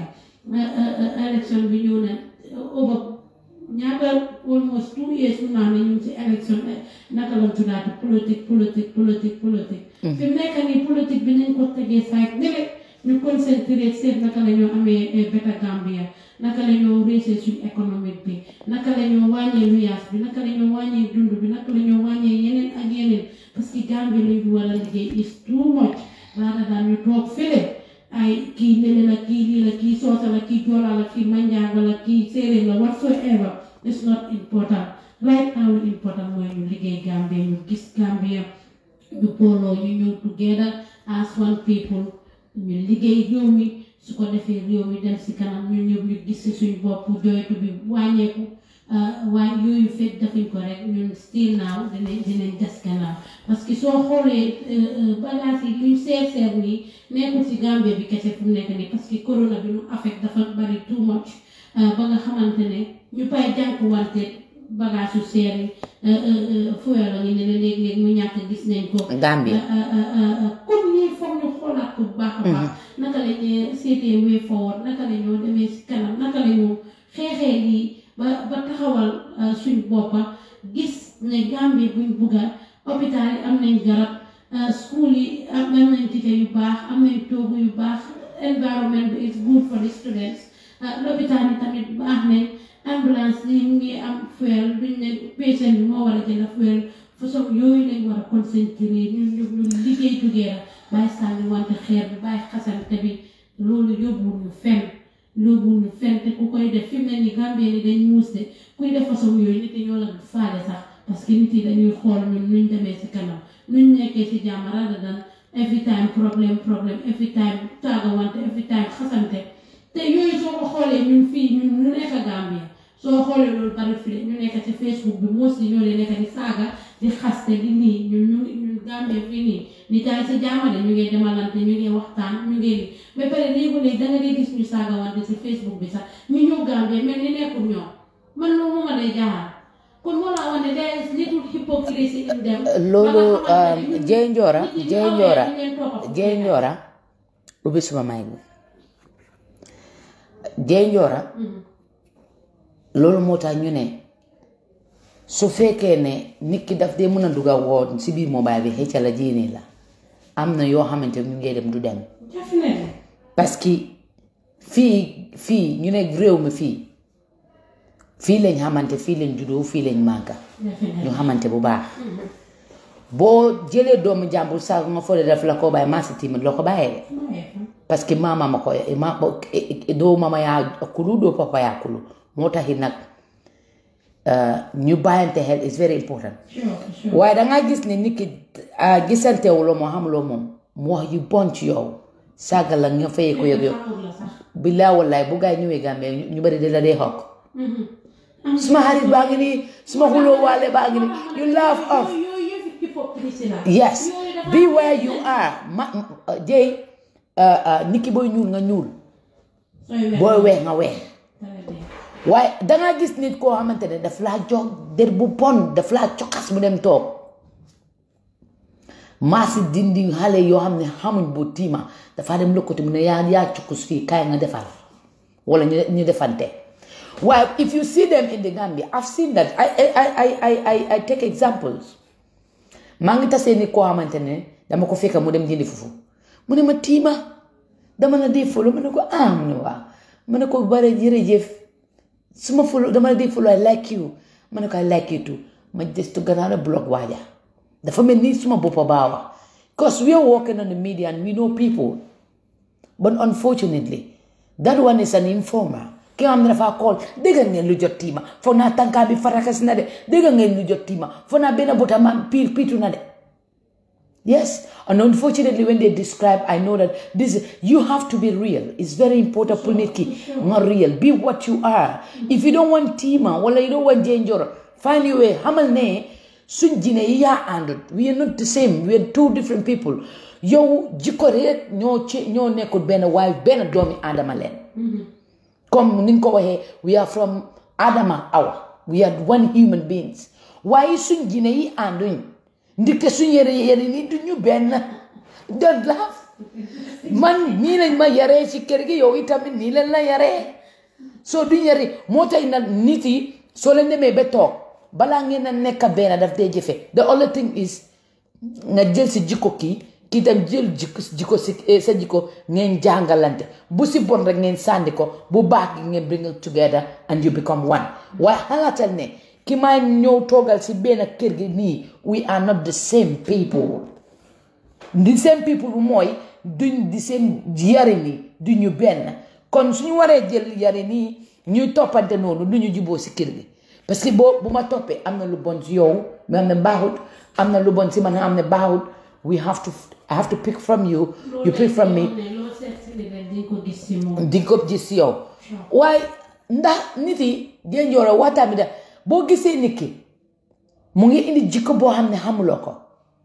élection bi ñëw na over ñaata almost two years mu naa ne ñu ngi ci élection naka la tuddaati politique politique politique politique fi mu nekk nii politique bi nañ ko tegee saak nele ñu concentré seet naka la ñoo amee beta Gambia naka la ñoo réussir suñu économique bi naka la ñoo wàññee luyaas bi naka la ñoo wàññee dund bi naka la ñoo wàññee yeneen ak yeneen parce que Gambia lañ fi war a liggéey is too much laata daan ñu toog fële ay kii nene la kii lii la kii soosa la kii joola la kii manjaago la kii séeréer la whatsoever it's not important right now lu important mooy ñu liggéey Gambia ñu gis Gambia ñu booloo ñu ñëw together as one people ñu liggéey réew mi su ko defee réew mi dem si kanam ñu ñëw ñu gis si suñu bopp jooytu bi wàññeeku waaye yooyu fekk defuñ ko rek ñun still now dinañ dinañ des gannaaw parce que soo xoolee bagages yi luñ seer seer nii nekkul si Gambie bi kese fu mu nekk nii parce que corona bi mu affect dafa bari too much ba nga xamante ne ñu pay jànkuwante bagage yu seer yi fuel la ngi ne la léeg-léeg mu ñàkk gis nañ ko Gambie comme nii foog ñu xoolaat ko bu baax a baax naka la ñuy seetee way forward naka la ñoo demee si kanam naka la ñoo xeexee lii ba ba taxawal suñ boppa gis ne Gambie buñ bugga hôpital yi am nañ garab school yi am nañ tite yu baax am nañ toogu yu baax environment bi is good for the students lopitaan yi tamit baax nañ ambulance yi mu ngi am fuel duñ ne patient bi moo war a jënd fuel façon yooyu lañ war a concentrer ñun ñu ñu liggéey together bàyyi sànni wante xeer bi bàyyi xasante bi loolu yóbbuwul ñu fenn yóbbuwul ñu fenn te ku koy def fi mu ne nii Gambie ni dañ muus de kuy def façon yooyu nit yi ñoo la faale sax parce que nit yi dañuy xool ñun nuñ demee si kanam nuñ nekkee si jàmm rather than every time problème problème every time taaga wante every time xasante te yooyu soo ko xoolee ñun fii ñun ñu nekk Gambie soo xoolee loolu bari fi ñu nekk ci Facebook bi moo si ñoo leen nekk di saaga di xaste di nii ñun ñu ñun Gambie fii nii ni taay sa jaamale ñu ngi demalante ñu ngi waxtaan ñu ngi nii ba pare léegi léegi da nga dee gis ñu saaga wante si Facebook bi sax ñu ñëw Gambie mel ni nekkul ñoom man loolu moo ma day jaaxal kon moo laa wane there is little hypocrisy in them loolu ba nga xamante ne ñun- jey njoora nit ñi ñu jey awee njoora ñu leen toppa fu jey njoora ubbi suma may bi jey njoora loolu moo tax ñu ne su fekkee ne nit ki daf dee mën a dugga woon si biir mobile bi xëcca la jéene la am na yoo xamante ñu ngee dem du dem definitely parce que fii fii ñu ne réew mi fii fii lañ xamante fii lañ juddoo fii lañ màgga definitely ñu xamante bu baax boo jëlee doomu jàmbur saa nga foo def la ko bàyyi maa si timit loo ko bàyyee de parce que mama ma ko ma doo mama yaa kulu doo papa yaa kulu moo taxit nag uh, ñu bàyyante xel is very important sure sure waaye dangaa gis ne nit ki uh, gisantewuloo moo xamuloo moom mu wax yu bon ci yow sàgga la nga fayee ko yëg yow xamul la sax billaay wallaay bu gaay ñëwee Gambie ñu ñu bari di la dee xokk suma xarit baa ngi nii suma xuloo waale baa ngi nii you laugh off yooyu yooyu yëpp hypocrisy la yes Yooyu dafa be where you are ma uh, jey uh, uh, nit ki booy ñuul nga ñuul sooy weex booy weex nga weex dara dee. waaye dangaa gis nit koo xamante ne daf laa jox der bu bon daf laa cokas mu dem toog maasi dindi xale yoo xam ne xamuñ bu tiima dafa dem lëkkati mu ne yaa yaa cukkus fii kaay nga defar wala ñu ñu defante waaye if you see them in the Gambia I've seen that I I I I I I take examples maa ngi tasee nit koo xamante ne dama ko fekk mu dem jëndi fufu mu ne ma tiima dama la dee folo ma ne ko ah mu ne waaw ma ne ko bare jërëjëf suma folo dama la dee folo I like you ma ne ko I like you too ma just gannaaw la block waaja dafa mel ni suma boppa baawa because we are working on the media and we know people but unfortunately that one is an informer ki nga xam ne dafa call dégg ngeen lu jot tiima foog naa tànkaa bi farakas na de dégg ngeen lu jot tiima foog naa benn bota ma piir piitu na de Yes, and unfortunately, when they describe, I know that this you have to be real. It's very important, Puniki. Not real. Be what you are. If you don't want Tima, well, you don't want danger. Find your way. Hamal ne sunjine ya and we are not the same. We are two different people. Yo jikore ñoo ci ñoo nekkul benn waaye benn doomi Adama leen. Comme ni nga ko waxee we are from Adama Awa. We are one human beings. Waaye suñ jine yi ànduñ. ndike suñ yére yére ni du ñu benn don't laugh man nii lañ ma yaree ci kër gi yow itamit nii leen la yaree soo du yare moo tax nag nit yi soo leen demee ba toog balaa ngeen a nekk benn daf dee jëfe the only thing is nga jël si jikko kii kii tam jël jikko jikko si sa jikko ngeen jàngalante bu si bon rek ngeen sànni ko bu baax gi ngeen bring it together and you become one waaye xalaatal ne ki may ñëw toogal si benn kër gi nii we are not the same people the same people bu mooy duñ di seen yari nii duñu benn kon suñu waree jël yari nii ñuy toppante noonu du ñu juboo si kër gi parce que boo bu ma toppee am na lu bon si yow nga xam ne baaxut am na lu bon si man nga xam ne baaxut we have to I have to pick from you you pick from me loolu seet si ni rek di ko gis si moom di ko gis si yow waaye ndax nit yi dee njooro waxtaan bi da boo gisee nit ki mu ngi indi jikko boo xam ne xamuloo ko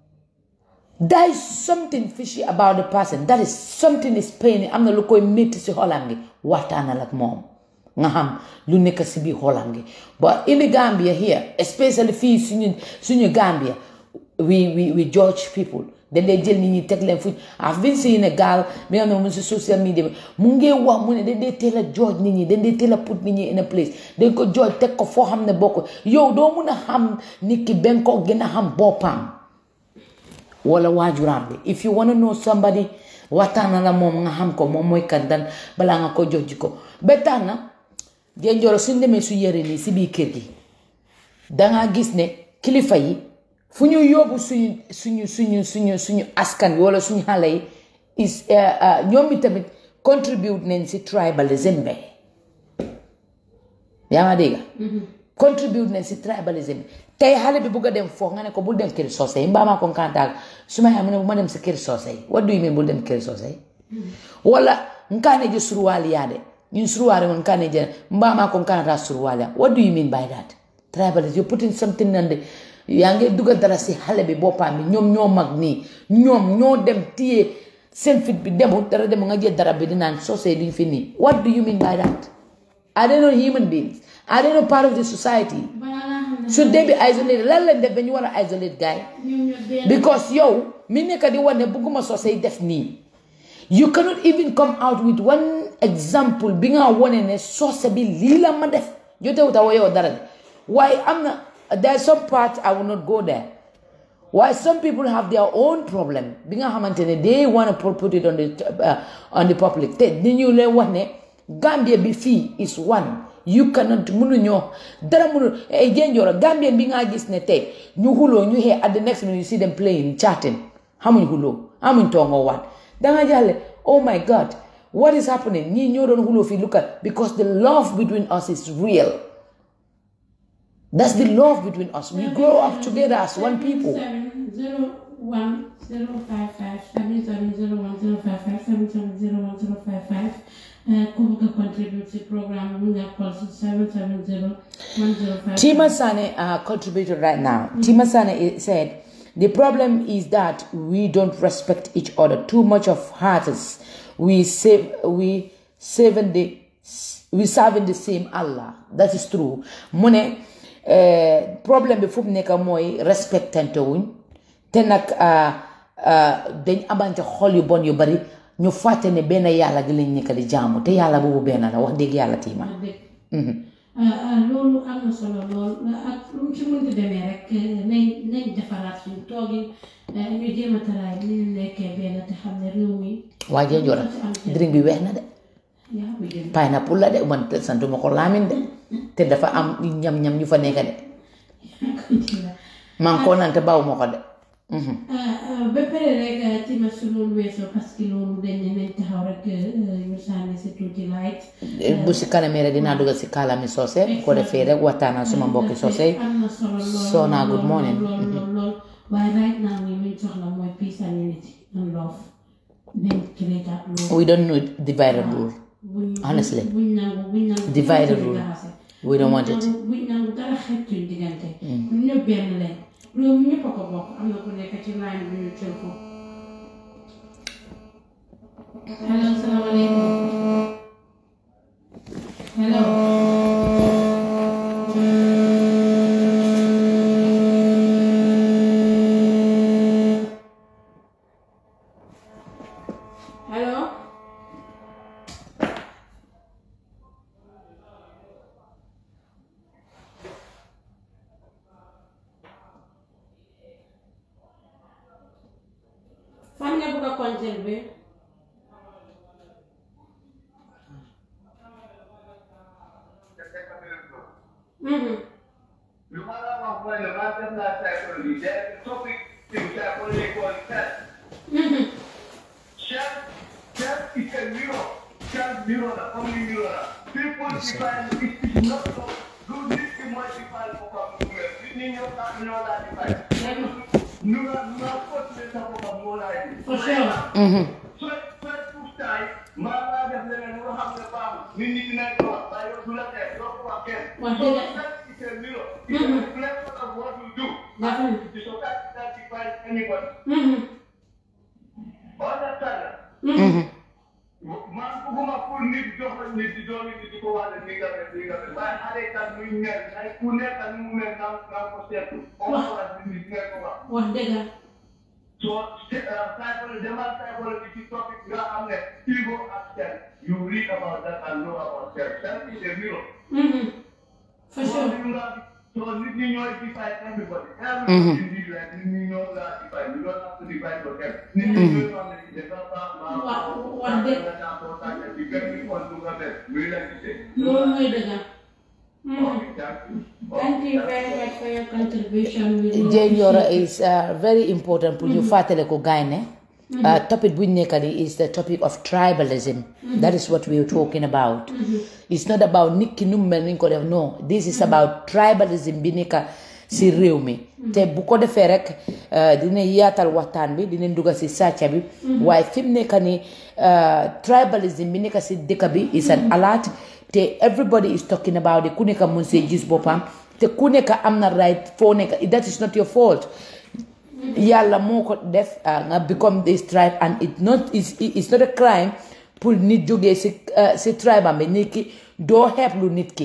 there is something fishy about the person that is something is pain am na lu koy métti si xolam gi waxtaanal ak moom nga xam lu nekk si biir xolam gi but in the Gambia here especially fii suñu suñu Gambia we we we judge people dañ dee jël nit ñi teg leen fu I've been seeing a girl bi nga xam ne mu si social media bi mu ngee wax mu ne dañ dee teel a judge nit ñi dañ dee teel a put nit ñi in a place dañ ko judge teg ko foo xam ne bokk yow doo mun a xam nit ki ben ko gën a xam boppam wala waajuraam bi if you wanna know somebody waxtaan la moom nga xam ko moom mooy kan dan balaa nga ko jox ji ko ba tax na jenjoro suñ demee su yëre nii si biir kër gi dangaa gis ne kilifa yi fu ñu yóbbu suñu suñu suñu suñu suñu askan bi wala suñu xale yi is ñoom i tamit contribute nañ si tribalism be yaa ma dégg contribute nañ si tribalism bi tey xale bi bugg a dem foofu nga ne ko bul dem kër soose yi mbaa maa ko kantaal su ma mu ne bu ma dem si kër soose yi what do you mean bul dem kër soose yi wala nkaane je suruwaali yaa de ñun suruwaali woon nkaane je mbaa maa ko kantaal suruwaali yaa what do you mean by that tribalism you putting something on the yaa ngi dugal dara si xale bi boppam bi ñoom ñoo mag nii ñoom ñoo dem téye seen fit bi demul dara demul nga jël dara bi di naan soose duñ fi nii what do you mean by that are they not human beings are they not part of the society balaa ngaa xam ne should they be isolated lan lañ def ba ñu war a isolate guy ñoom ñoo benn because yow mi nekk di wax ne bëgguma sosay def nii you cannot even come out with one example bi nga wone ne sose bi lii la ma def jotewut a yow dara de waaye am na there are some parts I will not go there Why some people have their own problem bi nga xamante ne they want to put it on the uh, on the public te ni ñu leen wax ne Gambia bi fii is one you cannot mënuñoo dara mënu ay jenjooro Gambia bi nga gis ne tey ñu xuloo ñu xee at the next minute you see them playing chatting xamuñ xuloo xamuñ toongoo waat danga jàlle oh my god what is happening ñii ñoo doon xuloo fii look at because the love between us is real that's the love between us we grow up together as one people seven zero one zero five five seven seven zero one zero five five seven seven zero one zero five five ku bëgg a contribute si programme bi nga call si seven seven zero one zero five Tima Sane uh, contributed right now. Tima Sane i- said, The problem is that we don't respect each other. Too much of hearts. We save, we serving the, we serving the same Allah. That is true. Mune, uh, problem before neka moy respectante wuñ te nag uh, uh, dañ amante xol yu bon yu bari ñu fàtte ne benn yàlla gi lañ nekk di jaamu te yàlla boobu benn la wax dëgg yàlla tiima dëgg loolu am na solo lool ak lu mu ci mënti demee rek nañ nañ defaraat suñu toogin ñu jéem a taraay ni ñu nekkee benn te xam ne réew mi waa jee jora drink bi weex na de yaa ko jël pineapple la de man te santuma ko laamin de te dafa am ñam-ñam ñu fa nekk de maa ngi koo naan te baw ma ko de ba pare rek tima su loolu weesoo parce que loolu dañ ne nañ taxaw rek ñu sànni si tuuti light bu si kanamee rek dinaa dugal si kaalami soose bu ko defee rek waxtaanal suma mbokki soose yi am na solo lool Sona, good morning. lool lool lool waaye right now nii luñ soxla mooy peace and unity and love nañ create ak loolu we don't need divided rule buñ Honestly. buñ nangu buñ nangu Divided buñ rule. jaxase. we don't want buñ it nangu buñ nangu dara xeet suñ diggante ñun ñëpp benn lañ réew mi ñëpp a ko bokk am na ku nekk ci line bi ñu jël ko hello salaamaaleykum hello hello fan nga bëgg a conserver Mhm. No matter how well the matter that psychology, there is a topic in psychology called self. Mhm. Self, self is a mirror. Self mirror, the only mirror. People define it is not so. Do need to multiply vocabulary. We need your know that define. Nu na nu na pot le sa vocabulary. For sure. So, first two time, maa def leneen loo xam ne baaxul. Nit ñi dinañ ko wax, waaye yow du la teg, doo ko wax kenn. Wax So, dëgg la. self is a mirror. It's a reflection of what you do. Definitely. The society that defines anybody. Mhm. Understand? man bëgguma pour nit jox la nit di doon nit di ko wax ne nii nga def nii nga def waaye xale kat muy mel ay ku nekk ni mu mel naa naa ko seetlu. on va wax nit ñi ko wax. wax dëgg So, psychology, demal psychology ci topic nga xam ne ego ak self. You read about that and know about self. Self is a mirror. Mhm. for So, sure you nga- so nit ñi ñooy define everybody. Everybody is different. Nit ñi ñoo la define. You don't have to define yourself. Nit ñi ñooy xam ne dafa baax, baax, Wa- baax. wax dëgg. Dafa baax, baax, baax. Di gën di kon du nga def. Muy la gisee. loolu mooy dëgg Mhm. Okay, thank you. thank you very much for your contribution We really Jane Yoro appreciate is uh, very important pour ñu fàttale ko gaay ne uh, topic buñ nekk di is the topic of tribalism that is what we are talking about it's not about nit ki nu mu mel ni ñu ko def no this is about tribalism bi nekk si réew mi te bu ko defee rek uh, dina yaatal waxtaan bi dinañ dugga si sàcca bi waaye fi mu nekk ni uh, tribalism bi nekk si dëkk bi is an alert te everybody is talking about it ku nekk mun see gis boppam te ku nekk am na right foo nekk that is not your fault yàlla moo ko def ah, nga become this tribe and it not it's, it's not a crime pour nit jógee si ah, si tribe am bi nit ki doo xeeb lu nit ki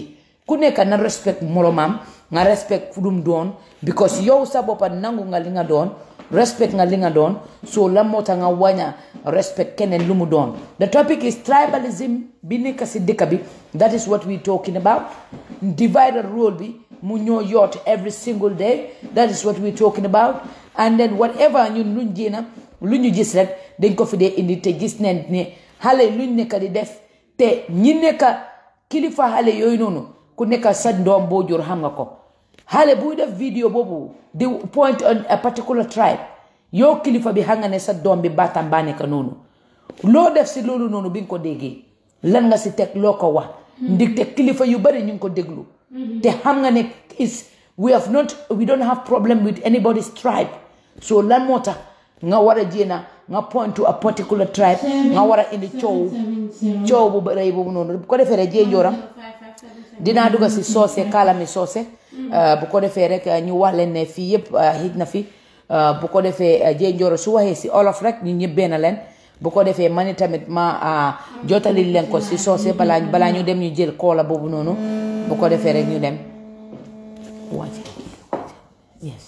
ku nekk na respect moromam nga respect fu dum doon because yow sa boppa nangu nga li nga doon respect nga li nga doon so lan moo tax nga waña respect keneen lu mu doon the topic is tribalism bi nekk si dëkk bi that is what we talking about divided rule bi mu ñoo yoot every single day that is what we talking about and then whatever ñun luñ jéena lu ñu gis rek dañ ko fi dee indi te gis neen ne xale luñ nekk di def te ñi nekk kilifa xale yooyu noonu ku nekk sa doom boo jur xam nga ko xale buy def vidéo boobu di point on a particular tribe yow kilifa bi xam nga ne sa doom bi baatam baa nekk noonu loo def si loolu noonu bi nga ko déggee lan nga si teg loo ko wax ndig te kilifa yu bari ñu ngi ko déglu te xam nga ne is we have not we don't have problem with anybody's tribe so lan moo tax nga war a jéena nga point to a particular tribe nga war a indi coow coow bu rëy boobu noonu bu ko defee rek jee njooram dinaa dugg si soose kaalami soose bu ko defee rek ñu wax leen ne fii yëpp hit na fi bu ko defee jee njooro su waxee si olof rek ñu ñëpp benn leen bu ko defee man tamit ma jotali leen ko si soose balaa balaa ñu dem ñu jël koola boobu noonu bu ko defee rek ñu dem wàcc yes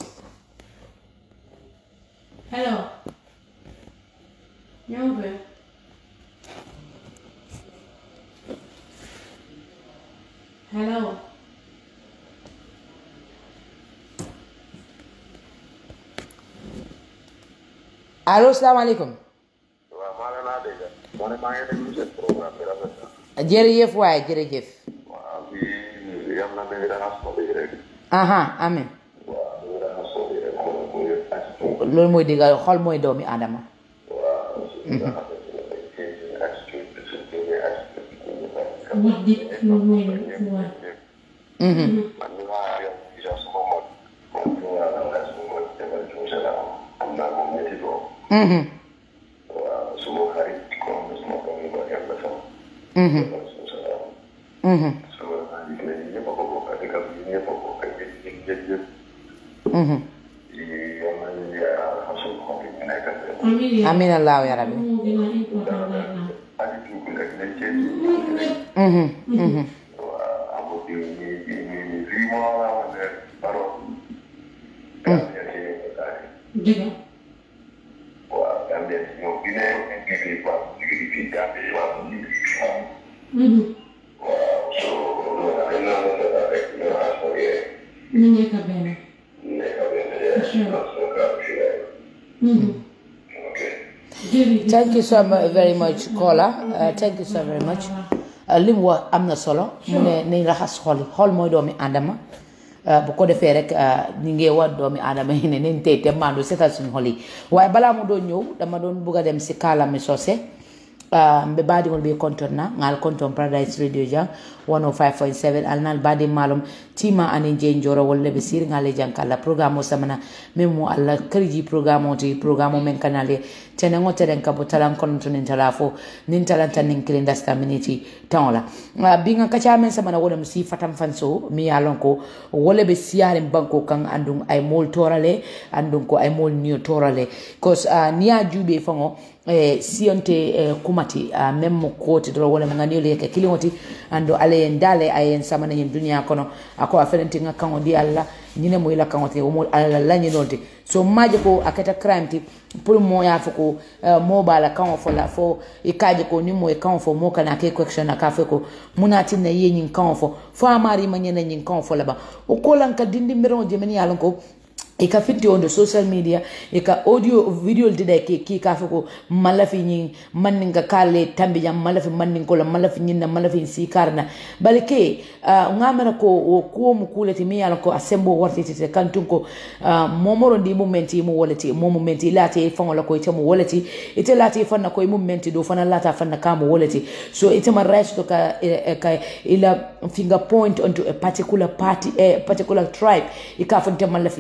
Hello. Nyumba. Hello. allo salaamaaleykum waaw maa ngi laa dégg moo ne maa ngi déglu seen programme bi rafet na jërëjëf waaye jërëjëf waaw fii yam na mi ngi dana sobi rek aha amen waaw mi ngi dana sobi rek xool mu ngi attitude loolu mooy digga xol mooy doomi aadama waaw su nga xamante ne dañ ci attitude bi suñ jógee attitude bi ñu nekk Wax dëgg loolu mooy lu war. man mi maa yor déjà suma mot moom fi nga xam ne suma mot defal tuuti la am am naa moom ñetti doom waaw suma xarit comme suma doom yi ba yem na sama defal tuuti la am suma xarit la yi ñëpp a ko bokk ak dëkk bi ñëpp a ko bokk ak yëpp yëpp yëpp yëpp yal nañu yàlla xasul xol yi ñu nekk ak yëpp Amiin yaa amin allahu ya rabbi moo gën a important right now. attitude bi rek dañ cee tuuti rek waaw amul di ñi ñi ñi ñi fii moo la wax ne parole Gambia ci état Dëgg. waaw Gambia ci ñoom bi ne liggéey quoi liggéey fii Gambia waaw liggéey Mhm. waaw so loolu dañ naa la dara rek ñu assuré Ñu nekk benn. nekk benn nation Gambia Mhm. ok Jërëjëf. thank you so mu- very much Kola Uh, thank you so very much Uh, li mu wax am na solo mu ne nañ raxas xol yi xol mooy doomi aadama Uh, bu ko defee rek uh, ñu ngi wax doomi aadama yi ne nañ tey te maandu seetal suñu xol yi waaye balaa mu doon ñëw dama doon bugg a dem si kaalami soose uh, mbe baadiŋol be konton na ŋal konton paradise radio jang 105.7 alnal baadi malum tima ani je njoro wolle be sir ngale jang kala programme o samana men mo alla kariji programme o ti programme o men kanale tene ngo teren kabo talan kono to nin tala fo nin talan tan nin kilin dasta miniti tawla uh, binga kacha men samana wala musi fatam fanso mi yalon ko wala be siare banko kan andum ay mol torale andum ko ay mol niyo torale cause uh, niya jube fango eh, siyonte eh, kumati uh, même mo koti doro wala ngani le ke kilingoti ando ale en dale ayen samana nyin dunia kono ako afenenti nga kango di alla nyine mo ila kango te mo alla la nyinolti so maje ko akata crime ti pour mo ya foko uh, mo bala kango fo la fo ikaje ko ni mo e kango fo mo kana ke question aka fe ko munati na ye nyin kango fo fo amari manyene nyin kango fo la ba o kolan ka dindi mero jemeni yalon ko i ka finti on the social media i ka audio video dida ke ki ka fe ko malafi nyin mannin ka kale tambi jam malafi mannin ko la malafi nyin na malafi si karna bal ke uh, ngamara ko o ko mu kulati mi yala ko asembo warti tete kantun ko uh, momoro ndi mumenti mu wolati mo mumenti lati fango la ko ite mu wolati ite lati fanna ko mumenti do fana lata fanna ka mu wolati so ite ma right to ka eh, ka ila finger point onto a particular party a particular tribe ika fante malafi nyin na jam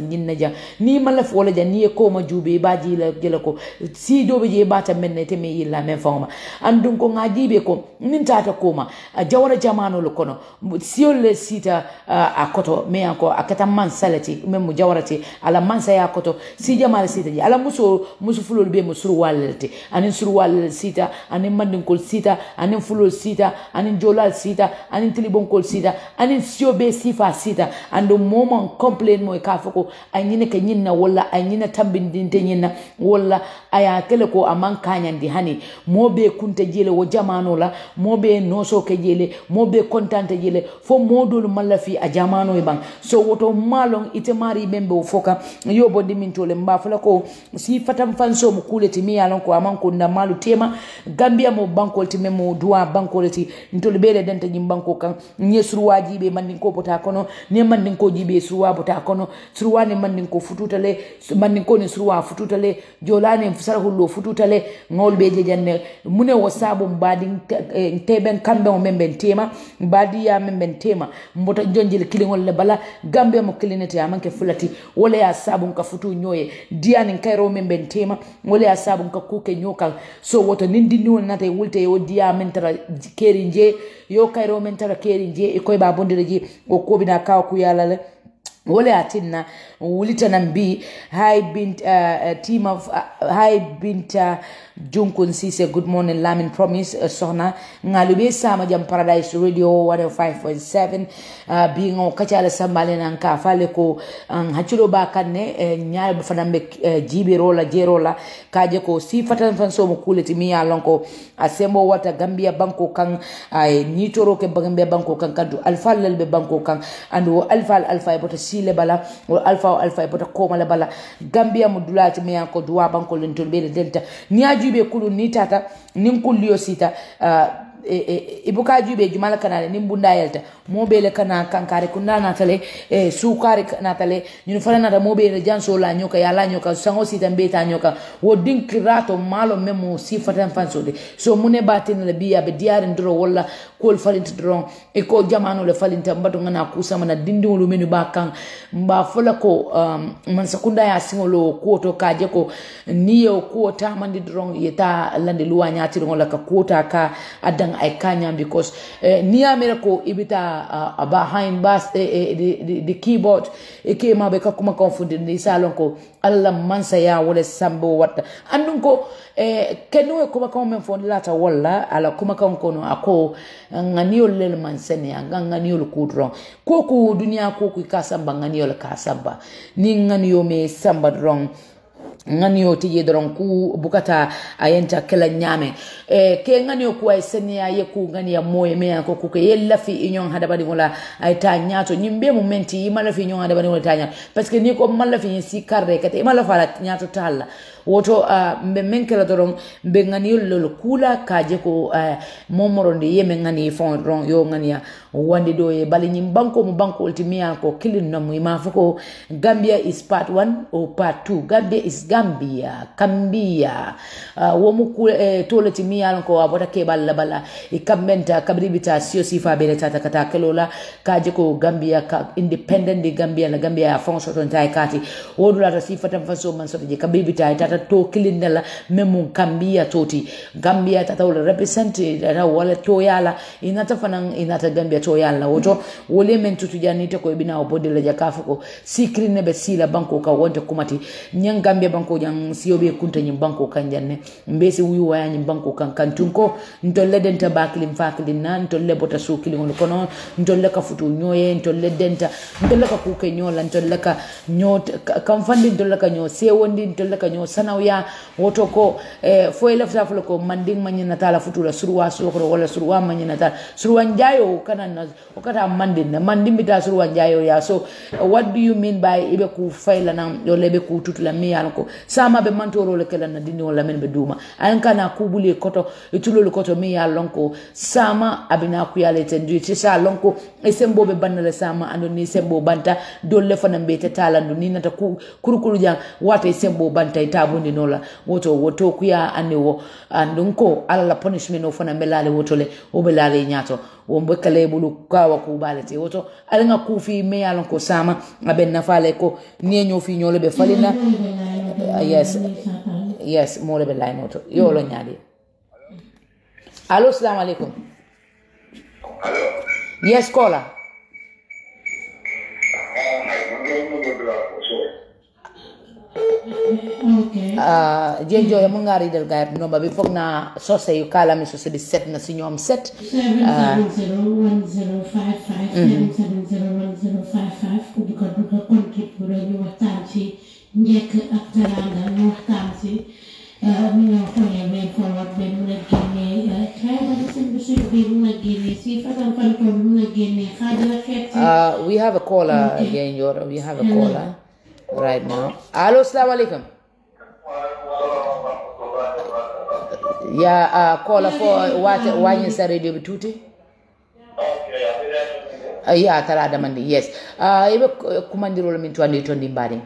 jang ni mala fo la jang ni e ko ma jube ba ji la jela ko si do be je ba ta men ne te me yilla men fawma andun ko ngaji be ko nin tata ko ma a jawara jamano lo kono siol le sita uh, a koto me anko akata man salati men mu jawarati ala man sa ya koto si jamal sita ji ala muso muso fulol be musuru walete anin suru wal sita anin mandin kol sita anin fulol sita anin jolal sita anin tilibon kol sita anin sio be sifa sita ando momon complain mo ka foko ay nyine ka nyinna wala ay nyina tambindinte nyinna wala aya kele ko aman kanyandi hani mo be kunta jele wo jamano la mo be noso ke jele mo be kontante jele fo modol malafi a jamano e bang so woto malon ite mari bembe o foka yobo dimintole mba fala ko si fatam fanso mo kuleti mi yalon ko aman ko na malu tema gambia mo bankol ti memo duwa bankol ti ntol bele denta jim banko kan nye surwaji be mandin ko bota kono ne mandin ko jibe surwa bota kono surwa ne mandin ko fututale mandin ko ne surwa fututale jolane fusara hullo fututale ngol be je janne mune wo sabu mbadi teben kambe mo memben tema mbadi ya memben tema mbota jonjil kilingol le bala gambia mo kilinete amanke fulati wala ya sabu ka futu nyoye diani kairo memben tema wala ya sabu ka kuke nyoka so woto nindi ni wona tay wulte yo diya men tara keri nje yo kairo men tara keri nje e koy ba bondire ji o kobina kaw ku yala le wole a tinna wulitanan bi hay bint uh, uh, team of uh, hay binta junkun sise good morning lamin promise uh, sohna ngaluɓe sama jam paradise radio 105.7 uh, biŋo kacala sambale nan ka fale ko um, haccilo ba kanne uh, ñaare fanan ɓe uh, jiɓerola jerola kaje ko si fatan fan somo kuleti mi ya lon ko a sembo wata gambia banko kan ay nitoro ke gambia banko kan kandu alfallal ɓe banko kan andu wo alfal alfa e bota sile bala wo alfa o alfa e bota komale bala gambia mo dulati mi ko duwa banko len tol ɓeɗe denta ni a juɓe kulu ni tata nin kulliyo sita uh, ibuka jube jumala kanale nin bunda yelta mobele kana kankare kunda natale e sukari natale ñun fana nata mobele janso la nyoka yala nyoka sango sita mbeta nyoka wo dinkirato malo memo sifatan fansode so mune batin la biya be diarin dro wala kol falinta dron e ko jamano le falinta mbato ngana kusama na dindi wulu menu ba kan mba fola ko um, man sakunda ya singolo kuoto kaje ko niyo kuota mandi dron yeta lande luwa nyati ngola ka kuota ka adang ay kanyam because eh, niyamere ko ibita uh, behind bas eh, eh, the, the, the keyboard e ke maɓe kakkuma confondir ndi salon ko allah mansaya wala sambo watta andum ko eh, kenno e kuma kan men fon lata walla ala kuma kan kono ako nganiyol lel man sene anga nganiyol kudron ko ko duniya ko ko ka samba nganiyol ka samba ni nganiyo me samba dron ŋaniyo tije doron ku bukata a yenta kela ñame e, ke ŋaniyo ku ay seniya ye ku ŋaniya moye me ko ku ke ye lafi i ñoŋ hadamadiŋo la ay ta ñaato ñiŋ be mu menti i ma lafi ñoŋ hadamadiŋo la ta ñaato parce que ni ko ma lafi ñiŋ si karde kate i ma lafa la ñaato tal la woto uh, mbe men kela doron mbe ŋaniyol lol kula kaje ko uh, momorondi ye me ŋani fon doron yo ŋaniya wandi do ye bali ñiŋ banko mu bankol ti miya ko kilin nomu i ma fo ko gambia is part one o part two gambia is gambia kambia uh, womu ku eh, tole ti miya ko abota ke balla bala i kambenta kabri bita sio sifa bele tata kata kelola kaje ko gambia ka independent di gambia la gambia ya fon soto ntai kati wodu la sifa tam faso man soto je kabri bita tata to kilinde la memu kambia toti gambia tata wala represent tata wala to yala inata fanan inata gambia to yala woto wole men tutu janite ko bina obode la jakafu ko sikri ne be sila banko ka wonte kumati nyang gambia banko jang siyobe kunta nyim banko kan janne mbesi wuyu waya nyim banko kan kan tunko ntolle denta baklim faklim na ntolle bota sukili ngono kono ntolle ka futu nyoye ntolle denta ntolle ka kuke nyola ntolle ka nyot kam fandi ntolle ka nyo sewondi ntolle ka nyo sanawya woto ko eh, fo ele fta flo ko manding manyina tala futu la surwa sokro wala surwa manyina tala surwa njayo kana na okata mandin na mandin bita surwa njayo ya so uh, what do you mean by ibe ku faila na yole be ku tutula mi yalla ko sama be mantoro le kala na dini wala men be duma an kana kubule koto itulol koto mi yalla ko sama abina ku yalla tendu ci sa lonko e sembo be bannale sama ando ni sembo banta dolle fana be te talandu ni nata ku kurukuru jang wata e sembo banta e tabundi nola woto woto ku ya ande wo andun ko alla punishment o fana belale woto le o belale nyato won be kale bulu kawa ku balete woto ala nga ku fi me yalon ko sama abe nafale ko nie ñoo fi ñoo le be falina yes yes mo le be lay noto yo lo ñaadi allo assalamu alaikum Allo. yes caller Ah, man de mo do la ko so. Okay. uh, jenjo ya munga ridel gaib nomba bi foog na sose yu kala mi sose bi set na si ñoom set seven seven zero one zero five five seven seven zero one zero five five ku bëgg a dugg a contribuer ñu waxtaan ci njëkk ak teranga ñu waxtaan ci ñu ñoo xoolee way forward ba mun a génnee tribalism bi suñ bi mun a génnee si façon fanko bi mun a génnee xaajala xeet si uh, we have a caller again Yoro. we have a caller right now allo assalamu alaikum ya uh, caller fo wate wañi sa radio bi tuuti uh, ya tara damandi yes uh, ibe kumandirolo min tuandi to ndi mbadi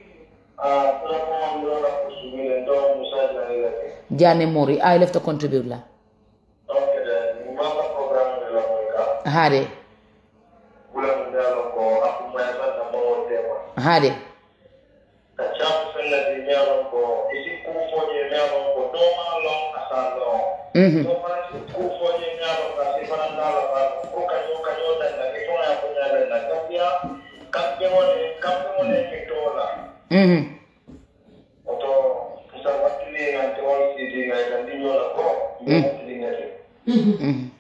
jane mori i left to contribute la hade hade mhm mhm mhm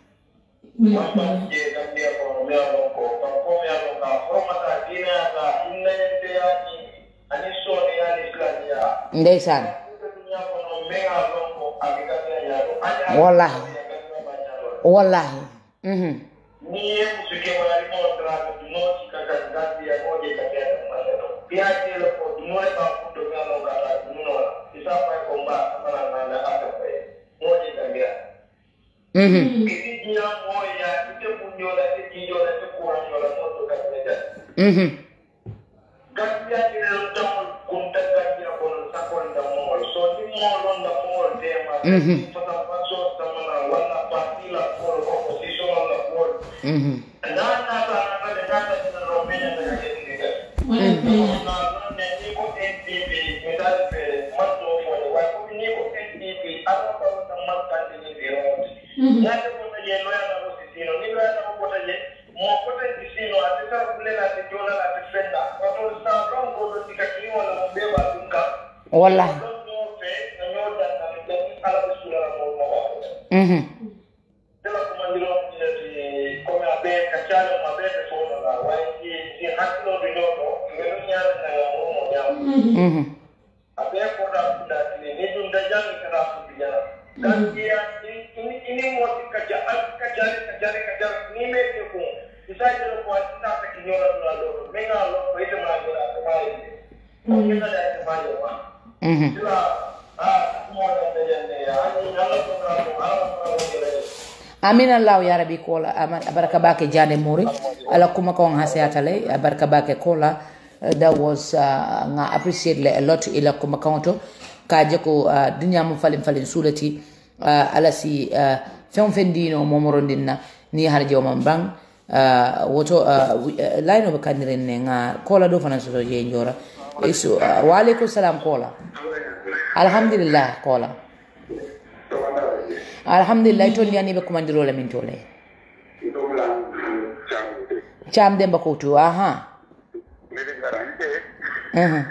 ndeysaan wallahi wallahi mhm niye musike wali mo tra no chika kati ya moja kati ya maana pia ile ko mo ba kundo ngalo kala no isa pa ko mba sana na na ata pa moja kati ya mhm kiti jia moja ite kunyola ite kinyola ite kuranyola moto kati ya mhm kati ya ile ndo kunta kati ya kono sakonda mo so ni mo londa mo tema Mhm. sasa paso sama wala patila ko opposition la ko mhm nana sana pale nana tunaromenya na kile wala paya wallahi mhm mhm abe ko da da ne ne dun da jan ka da su biya gaskiya in in in mo ka ja al ka ja ka ja ka ja ni me ke ko isa ke ko ta ka ki nyora na lo me na lo ko ite ma ga ta ma yi ko ke da ta ma yi wa mhm sila ah mo da da jan ne ya ani na lo ko ra ko ala ko ra ko amin allahu ya rabi kola ama- baraka bake jane mori ala kuma ko hase atale baraka bake kola uh, that was uh, nga appreciate le a lot ila kuma kaunto kaje ko uh, dunya mo falin falin sulati uh, ala si uh, fen fen dino momorondinna ni har jawman bang uh, woto uh, wi- uh, line of kandiren ne nga kola do fana so je njora isu uh, wa alaikum salam kola alhamdulillah kola alhamdulillah to ndiyani ɓe commandiro min tole cam demba kowtu aha Mhm.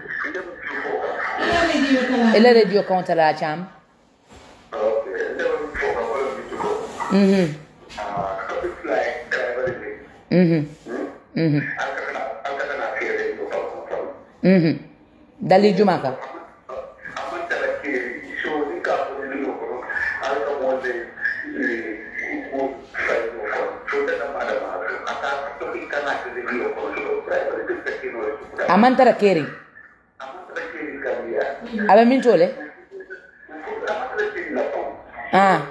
ele radio kawtala cam Mhm. Mhm. Mhm. Mhm. dali juma ka amantara keri aɓe min tole ah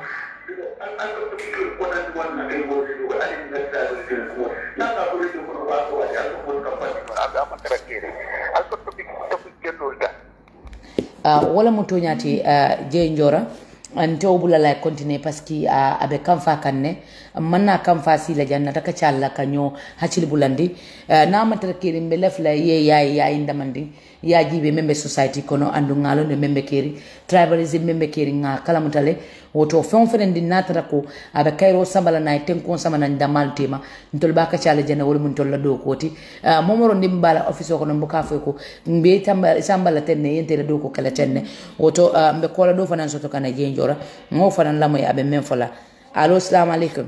uh, wala mo toñati uh, jeey jora nte wo bula la continuer parce que a abe kanfa kan ne man na kanfa si la janna taka challa ka ño haccili bulandi uh, na matara keri mbe lef la ye yayi yayi ndamandi ya jibe membe society kono andu ngalo ne membe keri tribalism membe keri nga kala mutale woto fen fen ndi natara ko abe kayro sambala na ten kon sama nan damal tema ntol baka chala jana wol mun tol la do koti uh, momoro ndi mbala office ko no mbuka fo ko mbe tamba sambala tenne yente la do ko kala tenne woto uh, mbe kola do fanan soto kana jenjora ngo fanan lamoy abe men fola allo assalamu alaikum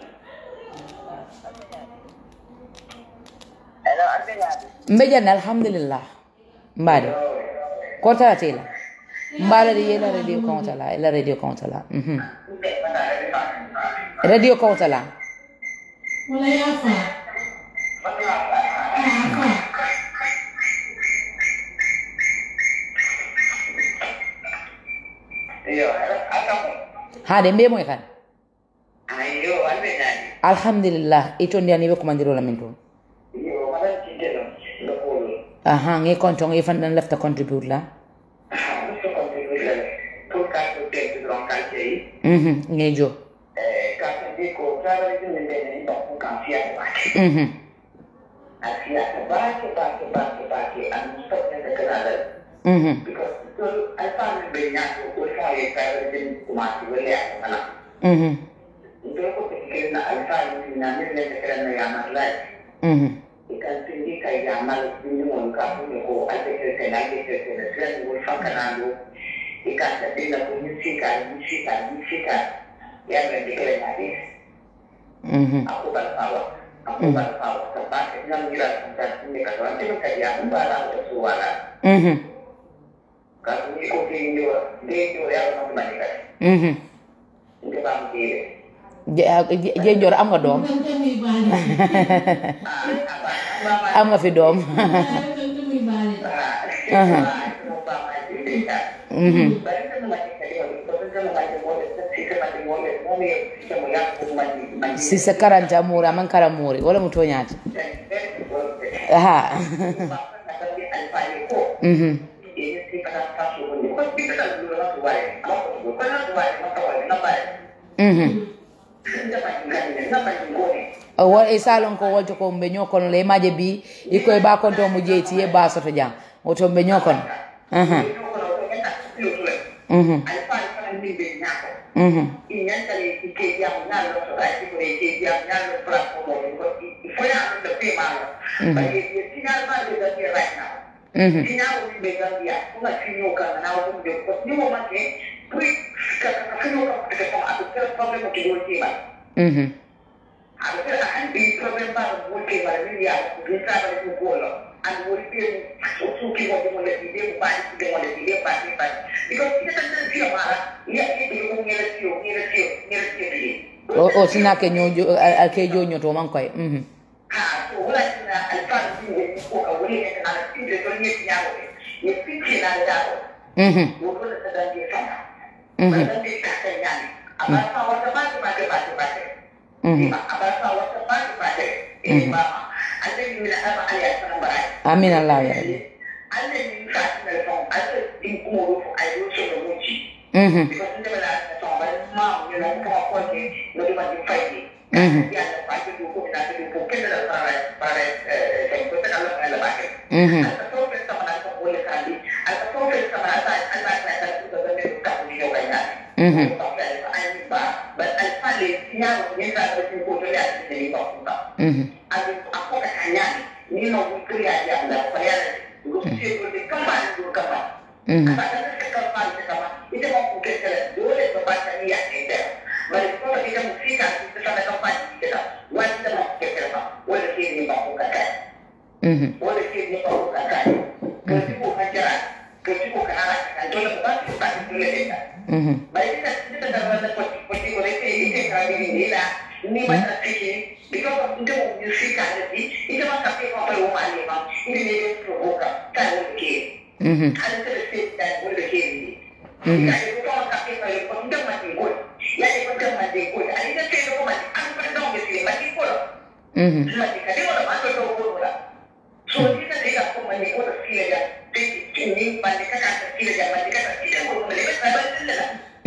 mbe janna alhamdulillah mbaɗe ko taratela mbaɗade yela radio kawtala ela radio kawtala mhm radio kawtala wala yaa faa yaa faa haade mbe moy kan alhamdulillah ito ndiyani ɓe commandiro min toon aha nge compte nge fan ɗan lefta contribute la mhm nge jo mhm mhm mhm mhm ikan tinggi kai jamal ini mon ka pu ko ate ke ke na ke ke ke na sira ni fa kana lo ikan ta de la ko ni sika ni sika ni sika ya me de ke na de mhm aku ban sawa aku ban sawa ta ba ke na ngira ta ni ka ta ni ka ya ba la ko suwala mhm ka ni ko ke ni wa de yo ya no ma ni ka mhm ni ba mi de jenjor am nga doom kan tamit baale am nga fi doom kan tamit baale aha mhm si sa karanta muri aman kara muri wala muto ñaati aha mhm mhm o won e salon ko wolto ko mbe ñokono le maje bi iko e ba konto mu jeyti e ba soto jam oto mbe ñokono aha mhm mhm mhm mhm Ada kan di problem baru mungkin pada dia bisa pada pukul and would be suki mo mo le ide ba ide mo le ide ba ide ba because kita kan kan dia marah dia ide mo ngere tio ngere tio ngere tio di o o sina ke ñojo al ke jo ñoto man koy mhm ha so wala na alfa ni ko ka wuri ne na ide to ni ya mo ni pinche na da mhm wo ko da da dia sama mhm ba da dia ka ta yani aba sa wata ba ba ba ba ba mhm aba sa wata ba ba ini ba Allah ni na aba ali asan ba amin allah ya rabbi Allah ni ka ta da fon Allah din kuma rufu ai rufu da wuci mhm because in the last song but mom you know come up with it no di mandi fight Mhm. ya da fight du ko na du ko ken da para para eh eh ko ta Allah ala ba ke mhm al to fe sama na ko wala ka di al to fe sama na ta Allah ta ta ku da ne ka ku yo kai na mhm ai ba but al fale ya ni ta ko ko to ya ni ba ku ta mhm ali ako ka kanya ni no ku kriya ya Allah pa ya ko si ko de kama ni ko kama mhm mhm mhm mhm Mhm. mhm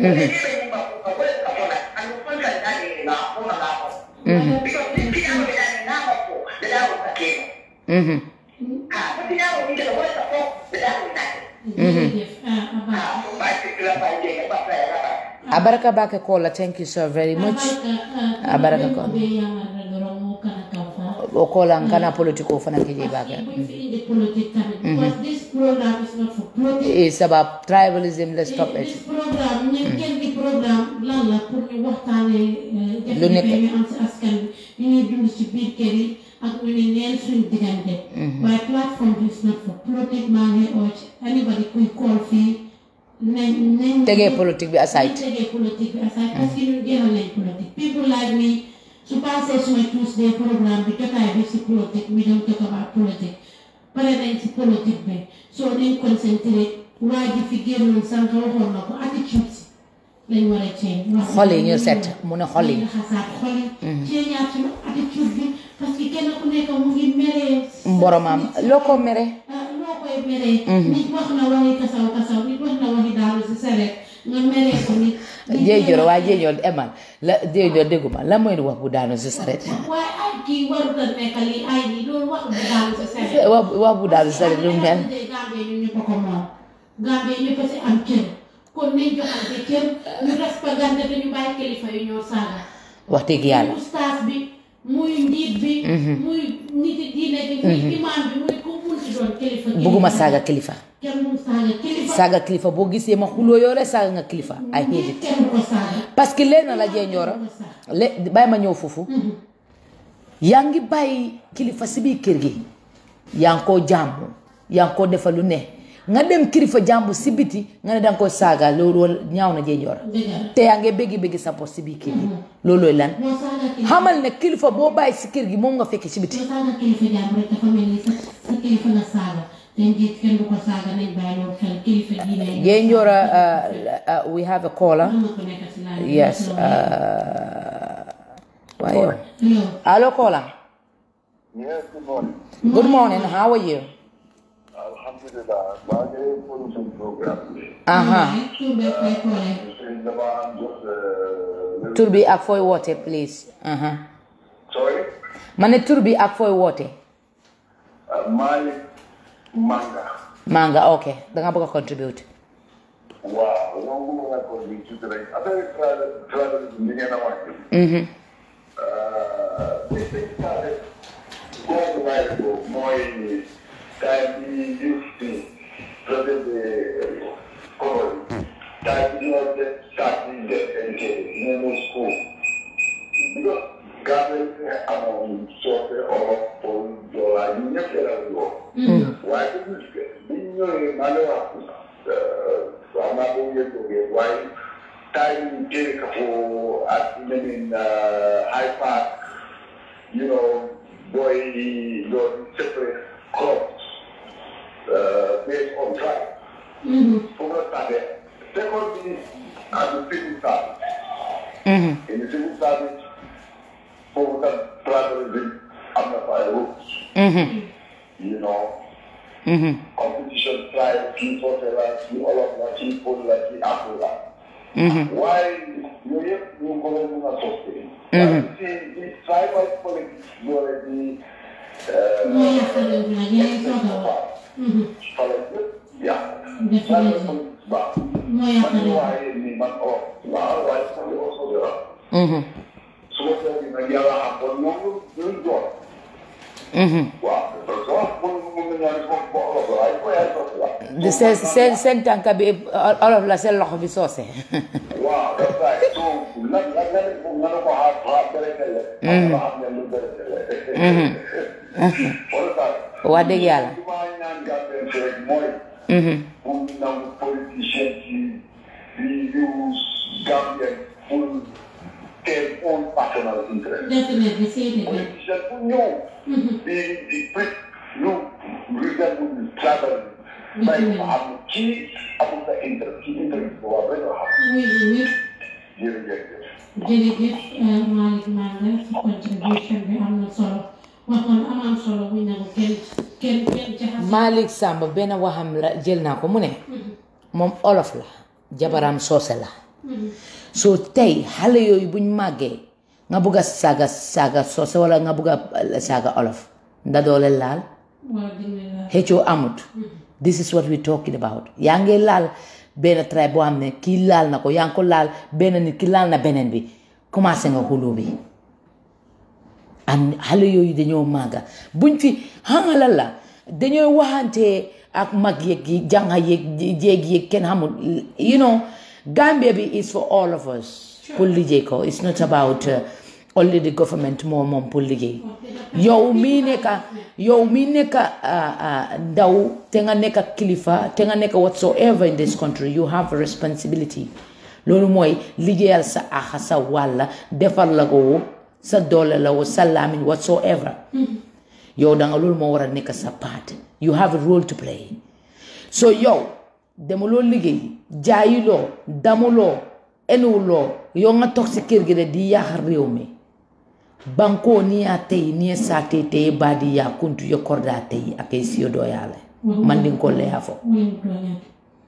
Wale ne bai mun ba ko ka wale ka fona an kun kan da ne na ko na ko. Because this thing I'm going na ba ko da da ko ka ke. Mhm. Ah, ko ti na ko ni da wale ka ko da da ko na. jërëjëf ah Aba Ah, ko ba ti kila ba je ka ba fa ya ba. abaraka bake kola thank you so very much Abaraka ko. be yamar doro mo kana kafa o kola nkana politiko fana keje bake buñ fi indi politique tamit because this program is not for politics it's about tribalism let's stop this it programme ñu kenn di programme lan la pour ñu waxtaanee Lu nekk. jafe-jafe ñu am si askan bi ñu ñuy dund ci biir kër yi ak ñu ne neen suñu diggante waaye plateforme bi is not for politique maa ngi oo ci anybody kuy call fii nañ nañ tegee politique bi aside nañ tegee politique bi aside parce que ñun génnoon nañ politique people like me su passé suma Tuesday programme bi jotaay bi si politique we don't talk about politique pare nañ si politique bi soo nañ concentré waa ji fi génnoon sànq waxoon na ko attitude si lañ war a change wax xol yi ñu set mu ne xol yi nañ xasaat xol yi changeaat suñu attitude bi parce que kenn ku nekk mu ngi meree mboromam loo ko mere ah loo koy meree. nit wax na waxi kasaw kasaw nit wax na waxi daanu si sareet nga meree ko nit. nit jéejoro waa jéejoro emal la jéejoro dégguma la mooy wax bu daanu si saret waaye ay kii warut a nekk lii ay lii loolu wax bu daanu si sareet. wax wax bu daanu si saret lu mel Gambie ñu ñëpp a ko moom. Gambie ñëpp a si am cër kon nañ joxante cër ñu respectante te ñu bàyyi kilifa yu ñoo saaga. wax dëgg yàlla muy ustaas bi muy njiit bi. muy nit diine bi muy imaam bi muy ku mun si doon kilifa. bugguma saaga kilifa kenn mu saaga kilifa. saaga kilifa boo gisee ma xuloo yoo rek saaga nga kilifa ay hate it kenn ko saaga. parce que leen la jéenjooro le bàyyi ma ñëw foofu yaa ngi bàyyi kilifa si biir kër gi yaa ngi koo jàmbu yaa ngi koo defal lu ne nga dem kilifa jàmbu si biti nga ne danga koy saaga loolu ñaaw na jéenjooro dëgg la. te yaa ngi béggi béggi sa bopp si biir kër gi loolooy lan moo saaga kilifa. xamal ne kilifa boo bàyyi si kër gi moom nga fekk si biti moo saaga kilifa jàmm rek dafa mel ni sa sa kilifa nga saaga te njiit kenn du ko saaga nañ bàyyi loolu xel kilifa diine yi. jéenjooro uh, uh, we have a caller am na ko nekk si laaj bi. yes uh, waaye yow yow allo caller Yes, good morning. good morning how are you Alhamdulillah, maa ngi production programme bi. aha tur bee koy koole. Sëñ dama am jot euh, tur bi ak fooy woote please aha sorry, ma ne tur bi ak fooy woote uh, Malick Manga. maa nga ok danga bëgg a contribute Waaw, moom bu ma ko di tuuti rek. Affaire travel travel bi ngeen a wax. Mhm. Uh, this thing started going while ago. Mooy time bi used to travel the colony. Time bi ñoo def start di def education, ñu ne school. Because Gambia amoon soose olof pol joolaa ñu ñëpp la woon. waaye bu ñu bi ñu ñëwee maa ngi wax waaw maa ngi yëg jógee waaye taay ñu jëlee ka fo ak ñeneen high park you know booy doon separate crops uh, based on tribe. foofu la startee second bi ak civil service. Mhm. in the civil service foofu tam tribalism am na fa ay rules. Mhm. you know Mhm. competition tribe kii soose la kii olof la kii pël la kii afro la Mhm. waaye yooyu yëpp ñu ngi ko doon mën a soppi waaye si si tribal politics doole di moo yàq réew mi nag yaa ngi soog a wax. fale yëpp yàq Def tribal léegi. politics baax moo yàq man réew mi. waaye ni man olof waaw waaye sama li aussi dara Mhm. su ma seetlu nag yàlla xam kon ñoom ñu ñu doon Mhm. waaw parce que wax mun mun na ñaan ko ko olof la waaye ko yaay sotti la di seen seen seen tànka bi olof la seen loxo bi soose Wow, that's right. So, lan lan lan ko ngano ko ha ha berekele. Mm. Ha ne lu berekele. Mhm. Wala wax dëgg yàlla Duma ñaan gambe rek moy Mhm. pour nam politicien ci di use Gambia pour their own personal interest. Definitely say it again. Politicien pour ñëw di di prit lu resemble travel. May ma am ci amul sa interest ci interest bu war rek la xam. Oui, oui, Jërëjëf. jërëjëf eh, Malick Manga sa contribution bi am na solo waxoon am am solo bu ñu ne ko kenn kenn kenn jaxase. Malick Samba benn waxam la jël naa ko mu ne moom olof la jabaram soose la so tey xale yooyu buñ màggee nga bugg a saaga saaga soose wala nga bugg a saaga olof nda doole laal waa dina la xëccoo amut this is what we talking about yaa ngi laal benn tribe boo xam ne kii laal na ko yaa ngi ko laal benn nit ki laal na beneen bi commencé nga xuloo bi and xale yooyu dañoo màgga buñ fi xamala la dañoo waxante ak mag yeeg yi jànga yeeg jéeg yeeg kenn xamul you know Gambia bi is for all of us pour liggéey ko it's not about uh, only the government moo moom pour liggéey yow mii nekka yow mii nekka uh, uh, ndaw te nga nekka kilifa te nga nekka whatsoever in this country you have a responsibility loolu mooy liggéeyal sa axa sa wàlla defal la ko sa doole la wo sa laamin whatsoever yow danga loolu moo war a nekk sa part you have a role to play so yow demuloo liggéey jaayiloo damuloo enuwuloo yow nga toog si kër gi de di yaaxar réew mi bankoo ni ya tey ni ye saate tey baadi ya kuntu ye korda tey a kay siyo doo yaale mandin ko le ya fo wala tooñaate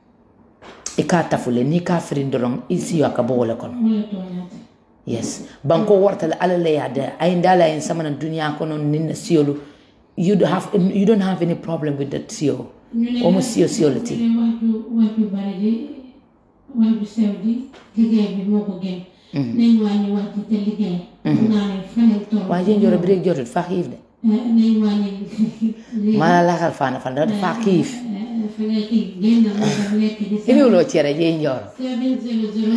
i ka tafule ni ka firin doroŋ i siyo a ka bo wole kono wala tooñaate yes banko wartale ala le ya de ay ndala en samana duniya kono nin siyolu you don't have you don't have any problem with that siyo ñu ne omo siyo siyo le ti ñu ne wax ju wax ju bari ji wax ju sew ji liggéey bi moo ko gën nañ wàññi wax ji te liggéey naa ne fanel toll waa jen joro birek jotut fa xiif de nañ wàññi mala laxal fana fan da fa xiif fa nga xiif génn moo def lekk di sa ibiwuloo cere jen joro 700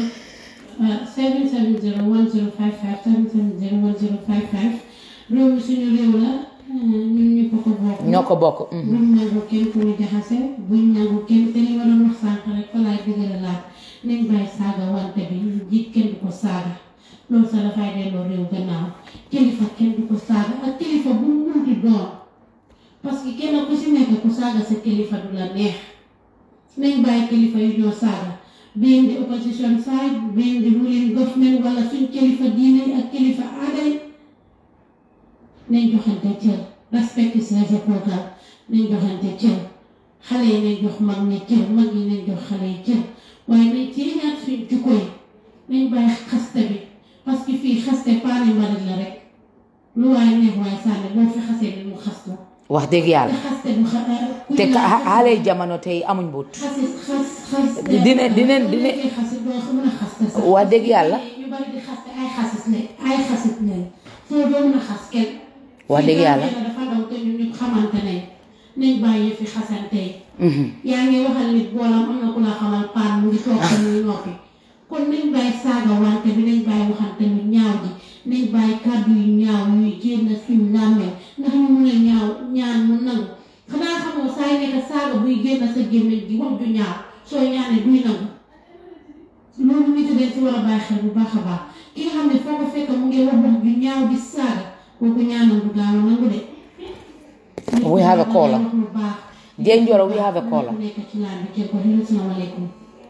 770 1055 770 1055 réew mi suñu réew la ñun ñu ko ko bokk ñoo ko bokk mhm. buñ nangu kenn ku ñu jaxase buñ nangu kenn te li ma doon wax sànq rek fa laay dëgëra laat nañ bàyyi saaga wante bi jiit kenn du ko saaga loolu sax dafay delloo réew gannaaw kilifa kenn du ko saaga ak kilifa bu mu munti doon parce que kenn ku si nekk ku saaga sa kilifa du la neex nañ bàyyi kilifa yu ñoo saaga being the opposition side being the ruling government wala suñ kilifa diine yi ak kilifa aada yi nañ joxante cër respecte ses épaules nañ joxante cër xale yi nañ jox mag ñi cër mag yi nañ jox xale yi cër waaye nañ ceeñaat suñ jukko yi nañ bàyyi xaste bi parce que fii xaste paani mbalit la rek lu waaye neex waaye sànni boo fi xasee ni mu xas la wax dëgg te yàlla xaste bu xa te ka xale jamono tey amuñ but xasis xas xas dina- dina- dina- xasit doo xam mën a xaste sax wax dëgg yàlla ñu bari di xaste ay xasis ne ay xasit ne soo doo mën a xas kenn wax dëgg yàlla Fii dafa daw te ñun ñu xamante ne nañ bàyyi fi xasante yi Mhm. yaa ngi waxal nit boolam am na ku la xamal paan mu ngi toog te muy noppi kon nañ bàyyi saaga wante bi nañ bàyyi waxante lu ñaaw ji nañ bàyyi kàddu yu ñaaw yuy génn suñ làmmee ndax ñu mun a ñaaw ñaan mu nangu xanaa xamoo saa yi nekk saaga buy génn sa gémmiñ gi wax ju ñaaw soo ñaanee duy nangu loolu nit dañ si war a bàyyi xel bu baax a baax ki nga xam ne foo ko fekk mu ngi wax wax ju ñaaw di saaga kooku ñaanal du gaaw a nangu de We have a caller. wax lu baax Jane Njoro, we have a caller. nekk ci naan bi jël ko hello salaamaaleykum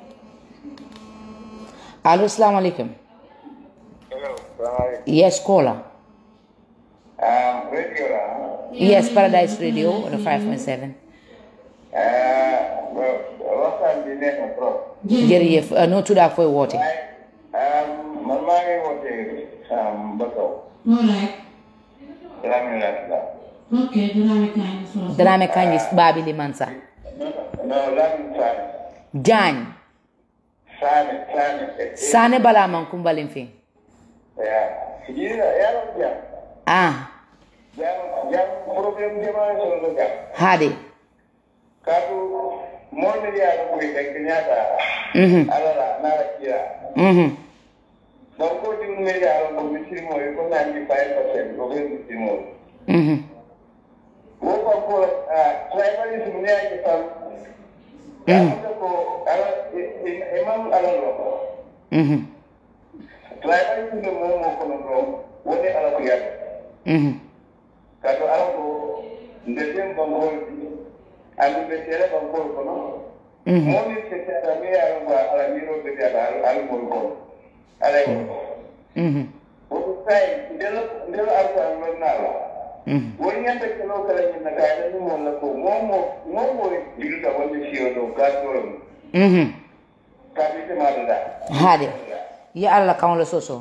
allo salaamaaleykum Hello, salaamaaleykum. yes caller Um, radio la. yes Paradise Radio on the 5.7 Uh, well, waxtaan bi neex na trop. jërëjëf uh, noo tudd ak fooy woote waaye um, man maa ngi woote um, Bakaw. alright Dramé laa tudd. ok Dramé Kañ soos Dramé Kanji Babili Mansa Non, non, Lamin Saane. Jaañ Saane, Saane. Sane bala man kumbalin fi Yeah. Yéen a yaa ngi jàmm. ah Jàmm jàmm problème jamono solo la jàmm. haade Kaatu moo ne yaa ngi koy teg ñaata. mhm Ala la naa la kira. mhm Donc ko di ne yaa ngi ko misiri mooy ko naan di five percent ko ko misiri mooy. mhm Wo ko ko ah tribalism ne yaa ngi tam. Yaa ko ala imam ala lo. mhm Tribalism ne mo mo ko no lo. Woni ala ko yaa. mhm Kaatu ala ko ndem bangol andu be tere bangol ko no. mhm Mo ni se ta me yaa ko ala ni ro be ya ala ala mo ko. Ala ko. mhm Wo sai ndelo ndelo arko an lo na la. mhm wani yadda ke zo kala yin na kayan yin wannan ko momo momo diga wanda shi yau ka tsoron mhm kadi semaɗoɗa haade ya allah kawla soso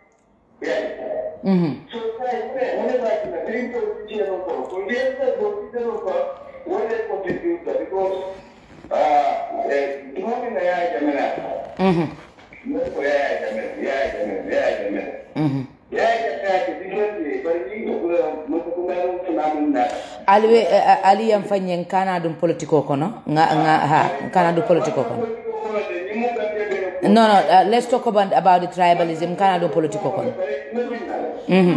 Mhm. so tawi wone bakina ɗin ko ceeno ko ko ndiyamta ko ɗiɗano ko wone contributa because dumamina yaya jaminata Mhm. non ko yaya jamin yaya jamin yaya jamin Mhm. yaya jaminate diggante bari moko ko ngaɗum sunamun nata ali we ali yam fanyen kana dum politiko kono nga nga ha kana dum politiko kono no no uh, let's talk about about the tribalism kana dum politiko kono mhm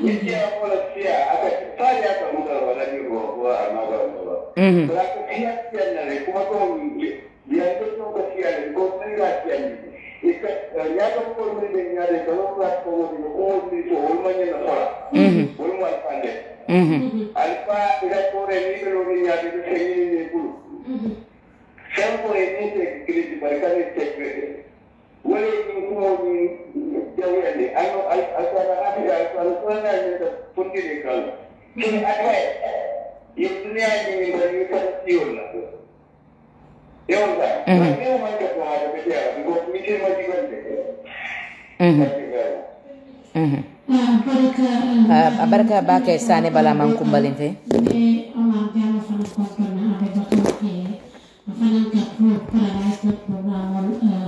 mhm mhm alfa ila kore ni belo ni nyaade de sengi ni bulu Sanko e ni te kiliti barkani tekre. Wale ni kuma ni jawi ande ano al asana ati al al sana ni ta pundi de kal. Kini ata ye dunia ni ni bari ka tiyo na. Yo da. Ni o man ka ko ha de ya ko mi ke ma di gande. mhm mhm baraka Uh, barka bake sane bala man kumbalin fe e Omar Diallo fana kontona aɓe batoke fana ka pro paradise na programme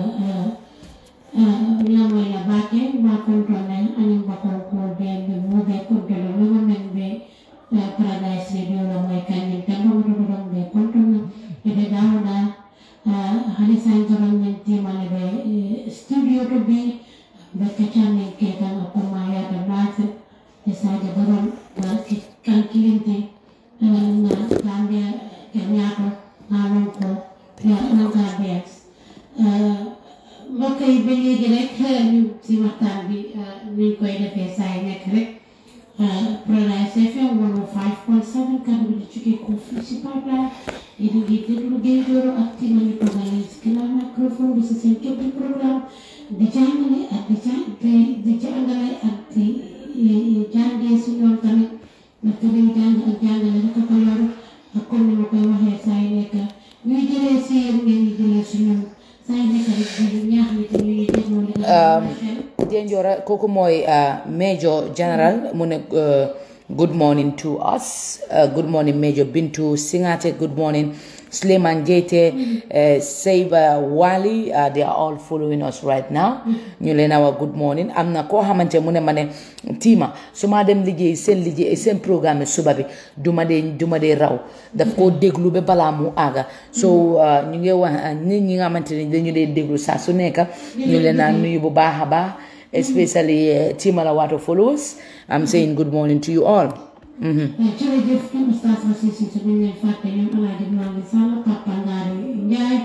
on lamoyla bake ma kontone anin bakon ko ɓe ɓe muɓe kontolo memo men ɓe paradise radio lamoy kañum tan ɗomtoɗoɗon ɓe kontona eɓe dawɗa hani sanjoron men timane ɓe studio to ɓe ɓe kaccamen ketan akoma yata nase e sadio baron kankilinte na gambia kenyato nalon ko na gambias mbokk yi ba léegi rek ñu si waxtaan bi niñ koy defee saa yi nekk rek Paradise FM 105.7 kaddu bi di jógee ko fii si pipeline yi di ngi déglu Gaye Doro ak Tima ñu toogal si ginnaaw microphone bi si seen képp programme di jàngale ak di jàng di jàngale ak di jàngee si ñoom tamit ndaxte dañ jàng ak jàngale rek a ko yor ak comme ni ma koy waxee saa yu nekk ñuy jëlee si yéen ngeen di jëlee si ñun saa yu nekk rek di ñaax nit ñi ñuy dégloo li nga xam ne Denjora kooku mooy uh, Major General mu ne uh, good morning to us uh, good morning Major Bintu Singate good morning Suleiman Jete uh, Seiba Wali uh, they are all following us right now ñu leen a wax good morning am na koo xamante mu ne ma ne tiima su ma dem liggéey seen liggéey seen programme suba bi du ma dee du ma dee raw daf koo déglu ba balaa mu àgga so uh, ñu ngi wax uh, nit ñi nga xamante ne dañu dee déglu saa su nekk ñu leen a nuyu bu baax a baax especially uh, Timala Water followers. I'm saying good morning to you all. Mhm. jërëjëf kenn Oustaz Masisi su ñu leen fàtte ñoom Alaaji Malick Sall Papa Ngari Ndiaye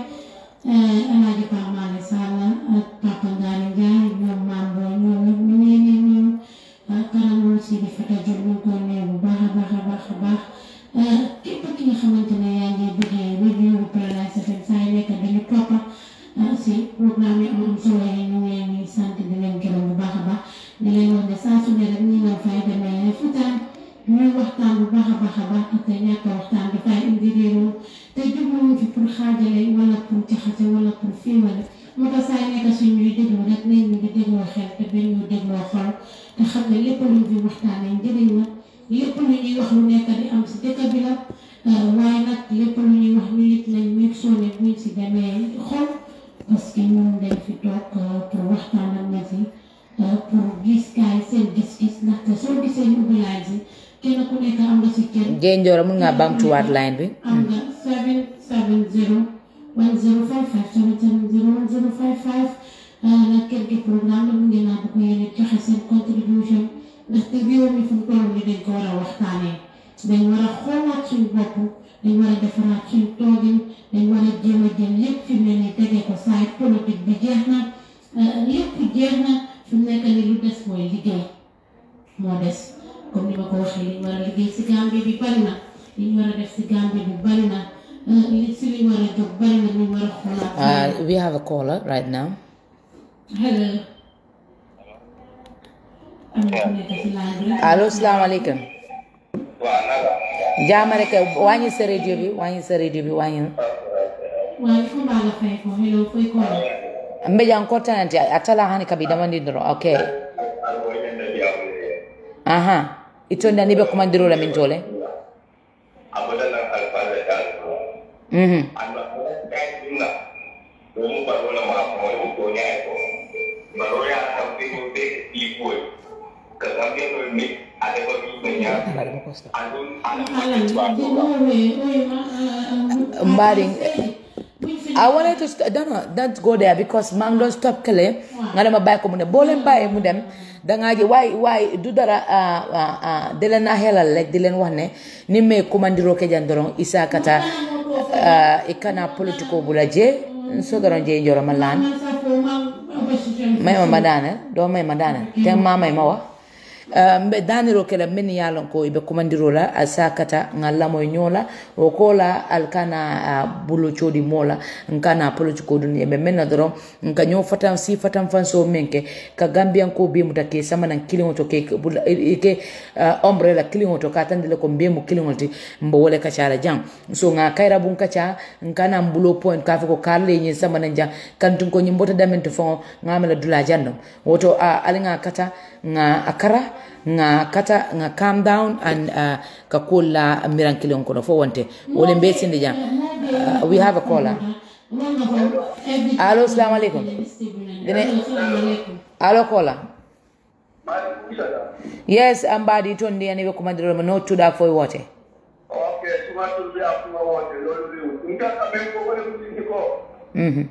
Alaaji Papa Malick Sall ak Papa Ngari Ndiaye ñoom Mambo ñoom ñëpp ñu ngi leen di nuyu kanam si di Fata Diop ñu ngi koy nuyu bu baax a baax a baax a baax képp ki nga xamante ne yaa ngi bëggee review bu Paradise FM saa yu nekk dañu topp si programme yi am am solo yi ñu ngi leen di sant di leen gërëm bu baax a baax di leen wax ne saa su ne rek ñu ngi fay demee futaan ñuy waxtaan bu baax a baax a baax te ñàkk a waxtaan dafay indi réeroo te jubluwuñ fi pour xaajale wala pour jaxase wala pour fiiwale moo tax saa nekk suñ ñuy déglu rek nañ ñu di dégloo xel te bañ ñu dégloo xol te xam ne lépp luñ fi waxtaanee njëriñ la lépp lu ñuy wax lu nekk di am si dëkk bi la waaye nag lépp lu ñuy wax ñu it nañ meg soo ne buñ si demee xol parce que ñun dañ fi toog pour waxtaan ak nit yi pour gis kaay seen gis-gis ndaxte soo gisee ñu ubbi laaj si kenn ku nekk am nga si kër. Denjora mun nga bamtuwaat line bi. am nga 770 1055 770 1055 nag kër gi programme la mu ngi naa bëgg yéen a joxe seen contribution ndaxte réew mi fu mu toll nii dañ ko war a waxtaanee dañ war a xoolaat suñ bopp dañ war a defaraat suñ toogin dañ war a jéem a jël lépp fi mu ne nii tegee ko saay politique bi jeex na lépp jeex na fi mu nekk nii lu des mooy liggéey moo des comme ni ma ko waxee li ñu war a liggéey si Gambie bi bari na li ñu war a def si Gambie bi bari na li si li ñu war a jóg bari na ñu war a xoolaat. Uh, we have a caller right now. hello. am na ku nekk si line bi. allo salaamaaleykum. waaw naka. jaama rek wàññi sa radio bi wàññi sa radio bi wàññi. waaye fu mbaa la fay ko hello fay ko la. mbe jan kortananti atala hani kabi damandi doro okay Ano yan na diya ko eh. aha itonda ni be komandiro la min tole Ako na lang alpala dyan ko. mhm Ano, kahit yun na. Kung bago na mga pangalan ko niya ito. Maroya ang pinuti, ipoy. Kasama mo ni ada ko yung niya. Anong, anong Alan, di bago mo we, we, ma, uh, Mbaring, buñ fi I wanted to st- don't know, don't go there because maa ngi doon stop kële nga dama bàyyi ko mu dem boo leen bàyyee mu dem dangaa ji waay waay du dara ah, ah, ah, di leen a xelal rek di leen wax ne ni me commandiro ke jan doron isa kata ah, i kana politiko bula je so doron je joro ma laan man sa fo ma opposition may ma ma daanel doo may ma daanel te ma may ma wax Uh, mbe daniro kela min ye lon ko ibe komandiro la a sakata nga lamoy ñola o kola al kana uh, bulo codi mola nkana politiko dun yembe menna doron nka ño fatan si fatan fanso menke ka gambian ko be muta ke sama nan kilingo to ke bula- i- i- ke uh, umbrella kilingo to ka tandile ko be mu kilingo ti mbo wole ka cara jang so nga kayra bun ka ca nkana mbulo point ka fe ko karle ñin sama nan jang kantun ko ñimbota damen to fon ngamela dula jandom woto uh, alinga kata nga akara nga kata nga calm down and uh, ka kula miran kilon kono fo wonte wole mbe sinde jam uh, we have a caller Allo, salamu alaikum. Dine- allo caller Maaleykum salaam. yes ambadi ton ndi ani be komandiro mo no tuda fo wote Ok, suma tur bi ak suma woote loolu riw. Nga xam ne ko ko def ci ko. mhm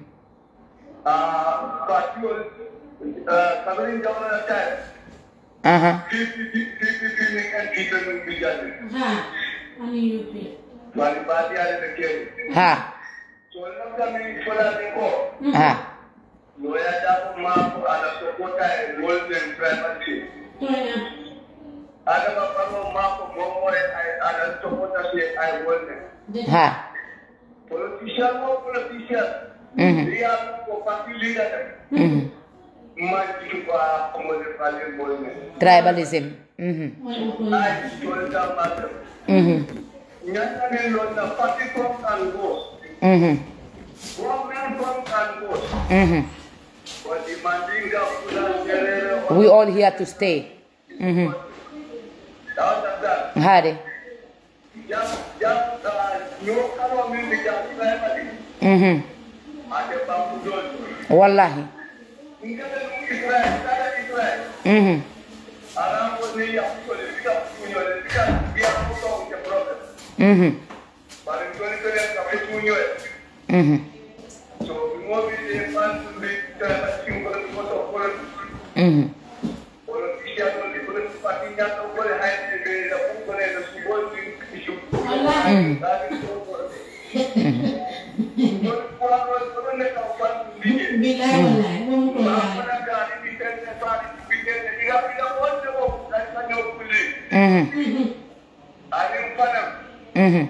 Ah, parti yooyu, ah, Cameroon jamono ya taay. aha Fii fii fii fii fii fii ni ngeen jiite ñu ngi jàll. ha ani yupi Wali baati yàlla na kër. ha So lang kami isolate ko. ha Loya dapat mampu ada sokota e golden privacy. toya Ada bapak mau mampu ngomong ada sokota si ai golden. ha Politician mau politician. mhm Dia mau parti leader. mhm Maju kwa komode pale golden. tribalism mhm moy ko Ai solta matter. mhm Nyata ni londa party come and go. mhm Government come and go. mhm But demanding the full gerere we all here to stay mhm out of that. hade Jam jam nyo kalo min di jam primary. mhm Ada bambu dol. wallahi Ingka da mu Israel, kada Israel. mhm Aram ko ni ya ko le bika kunyo le bika biya ko to ke problem. mhm Bare ko ni ko le ka be kunyo. mhm So mo bi de man to be ta ba sin ko ko to ko mhm ko ti ya to ko ko pati nya to ko le hay de be da ko ko le da su bo ti issue. mhm Da ni to ko. Ko ko ko ko ne ka pa ni. bilay wallahi mom ko yaay mhm mhm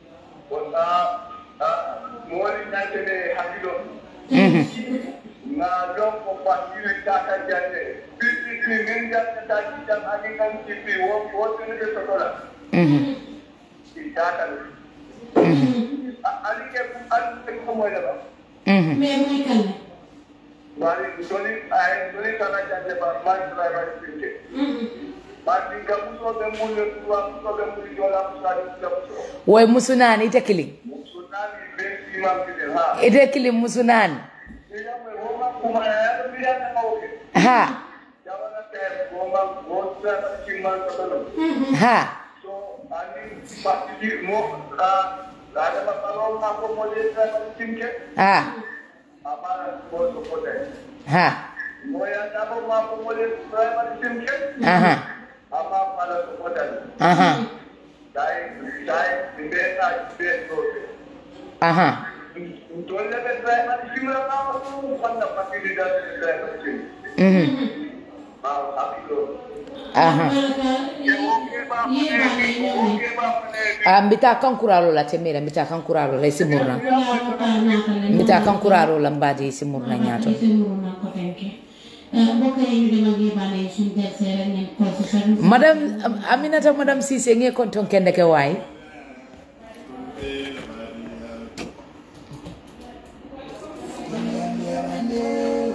mhm mhm mais moy kan la Bari doni ay doni kana jande ba man driver sinte. Bari gamuso be mulle tuwa muso be mulle jola musali gamuso. woy musunani ite killing Sunani be imam kide ha. ite killing musunani Ila me homa kuma ya biya na mauke. ha Jabana te homa gosa kimman sabalo. ha So ani pati mo ka ada ba palo ma ko mo le sa kimke. ha Amara ko so ko de. ha Mo ya dabo ma ko mo le sa kimke. aha Ama pala so ko de. aha Dai dai beta beto. aha Dole be driver simra pa ko kanda pati di da driver sim. mhm Ma apilo. aha baraka ye bale ye Ah, mbita kankuraro la temera mbita kankuraro la simurna mbita kankuraro la mbadi simurna nyato madam am- aminata madam sise nge konton kende ke way Yeah.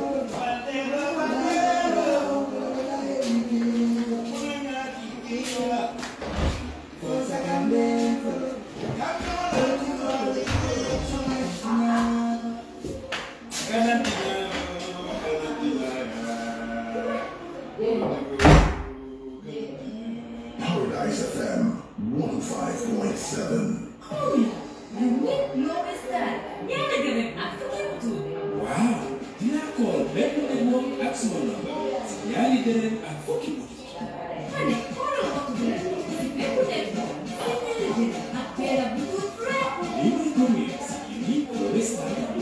sama number ñaari dërëm ak fukki boutique lii mooy commerce lii restaurant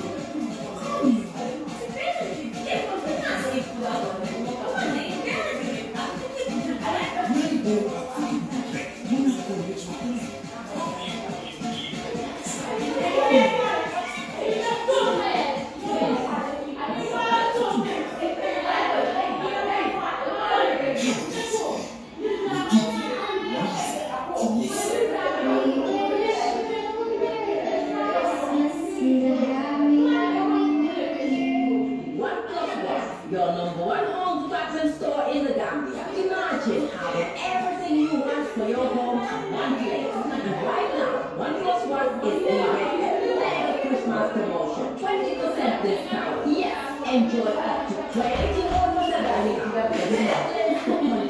One plus one, your number one home department store in the Gambia. Imagine having everything you want for your home in one place. And right now, one plus one is delivering a mega Christmas promotion. 20% discount. Yes, enjoy up to 21% dining to the business.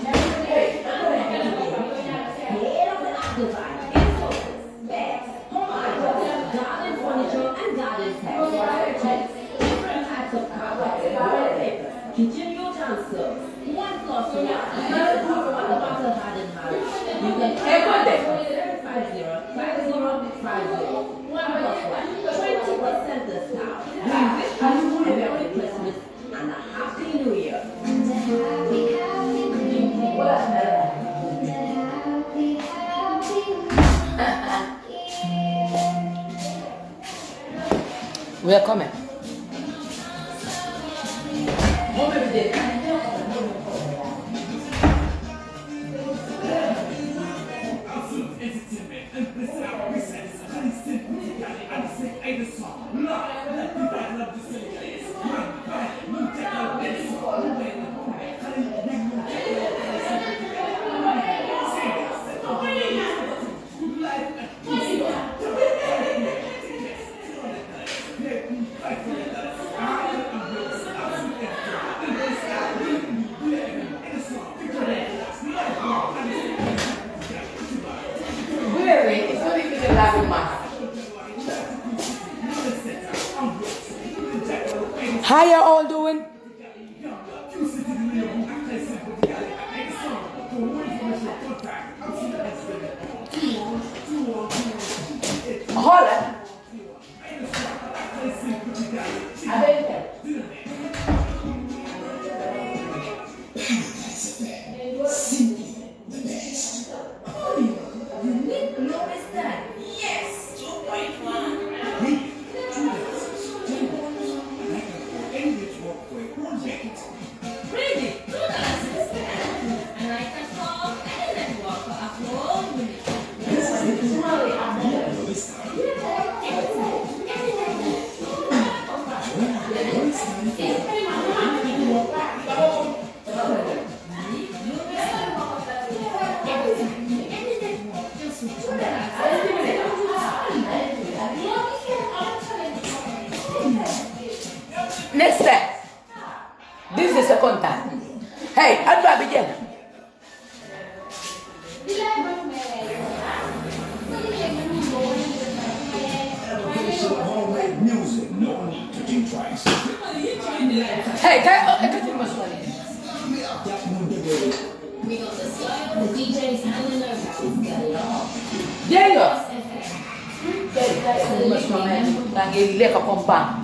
Create of the app design, insults, beds, home items, garden furniture, and garden pets. Different types of carpet, wallpaper, kitchen utensils, one plus one. Here's how one bottle garden house. You can check on them. Five zero, five zero, five zero. One plus one. Twenty percent discount. We wish you a Merry Christmas and a Happy New Year. We are coming. Home every day. Really? It's not even a laughing matter. How you all doing? Hold on. Next step. This is the second time. Hey, Adwa begin. homemade music no need to think twice Hey, can I, I can this one. There you go. Mas mamãe, lagi lihat ke kompang.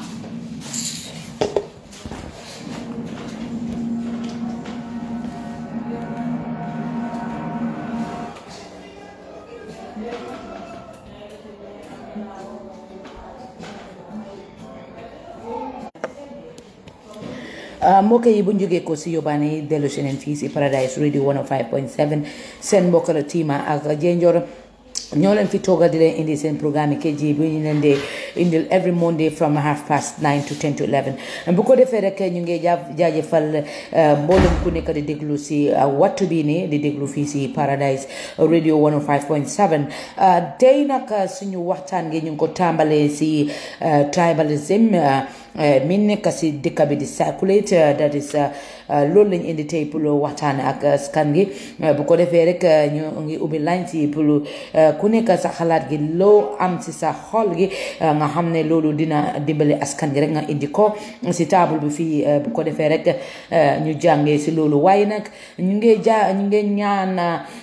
mbokk yi bu ñu jógee ko si yóbbaane yi dellu si leen fii si Paradise Radio 105.7 seen mbokk la Tima ak Jenjor ñoo leen fi toogal di leen indi seen programme yi KG bi ñu leen dee indil every Monday from half past nine to ten to eleven bu ko defee rek ñu ngi jaa jaajëfal mboolem ku nekk di déglu si wattu bi ni di déglu fii si Paradise Radio 105.7 tey nag suñu waxtaan gi ñu ngi ko tàmbalee si tribalism min nekk si dëkk bi di circulate that is loolu lañ indi tey pour waxtaan ak askan gi bu ko defee rek ñu ngi ubbi line si pour ku nekk sa xalaat gi loo am si sa xol gi nga xam ne loolu dina dimbale askan gi rek nga indi ko si table bi fii bu ko defee rek ñu jàngee si loolu waaye nag ñu ngi ja ñu ngi ñaan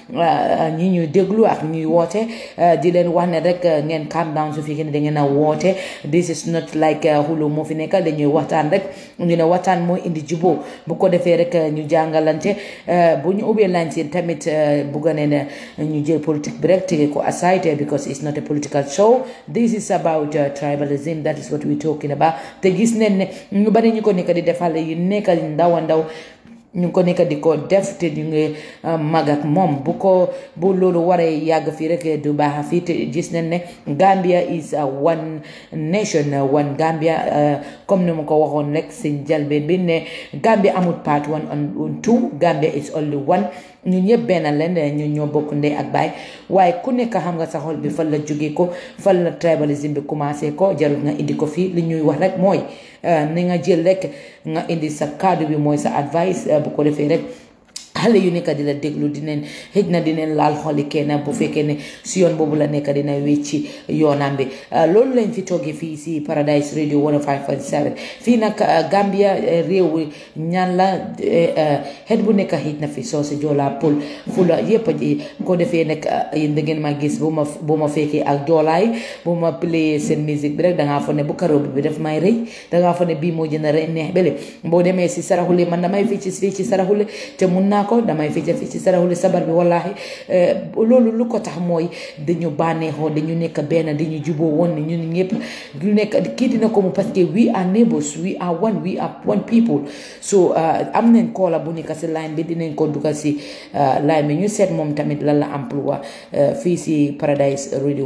ñi ñuy déglu ak ñuy woote di leen wax ne rek ngeen calm down su fekkee ne da ngeen a woote this is not like xulo moo fi nekk dañuy waxtaan rek ñu ne waxtaan mooy indi juboo bu ko defee rek ñu jàngalante bu ñu ubbee line si tamit bugg ne ne ñu jël politique bi rek tege ko aside because it's not a political show this is about tribalism that is what we talking about te gis neen ne ñu bari ñu ko nekk di defal yu nekk ndaw a ndaw ñu ngi ko nekk di ko def te ñu ngi mag ak moom bu ko bu loolu waree yàgg fii rek du baax fii te gis nañ ne Gambia is one nation one Gambia comme ni ma ko waxoon rek si njëlbeen bi ne Gambia amul part one on two Gambia is only one ñu ñëpp benn leen ñu ñoo bokk ndey ak baay waaye ku nekk xam nga sa xol bi fan la jógee ko fan la tribalisme bi commencé ko jarul nga indi ko fii li ñuy wax rek mooy ni nga jël rek nga indi sa kaddu bi mooy sa advice bu ko defee rek xale yu nekk di la déglu dineen xëj na dineen laal xoli kenn bu fekkee ne si yoon boobu la nekk dina wécci yoonam bi loolu lañ fi toogee fii si Paradise Radio 105.7 fii nag Gambia réew ñaan la xeet bu nekk xëj na fi soo si joolaa pël fula yépp ji ko defee nag yéen da ngeen ma gis bu ma bu ma fekkee ak joolaay bu ma play seen musique bi rek dangaa fa ne bu karoo bi daf may rëy dangaa fa ne bii moo gën a rëy neex bele boo demee si saraxule man damay fii ci fii ci saraxule te mun naa ko damay fecca fi ci saraxule sabar bi wallahi loolu lu ko tax mooy dañu bànneexoo dañu nekk benn dañu juboo woon ne ñun ñëpp ñu nekk kii dina ko mu parce que we are neighbors we are one we are one people so am nañ koola bu nekk si line bi dinañ ko dugal si line bi ñu seet moom tamit lan la emploi fii si Paradise Radio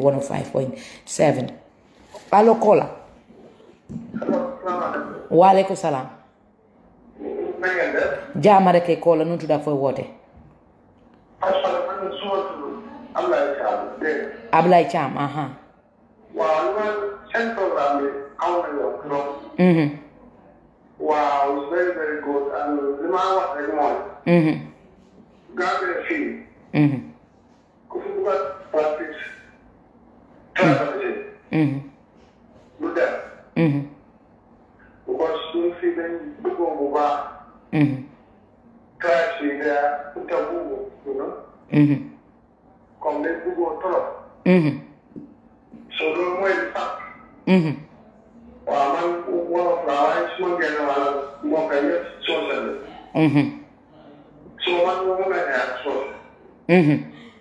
105.7 allo koola waaleykum salaam jaama rek koola nu tudda fooy woote Ablaye Thiam aha waaw man seen programme bi aw na yow trop mhm waaw it's very very good and li ma wax rek mooy mhm Gambia fii mhm ku fi bugg a practice tribalism mhm lu dem mhm because ñun fii dañ bëggoon bu baax mhm tribes yi da uta bugu you know mhm comme dañ bëggoon trop mhm so loolu mooy li sax mhm waaw man wolof laa waaye su ma génn wala mbokk yëpp soose la mhm so man moo mun a ñaar soose mhm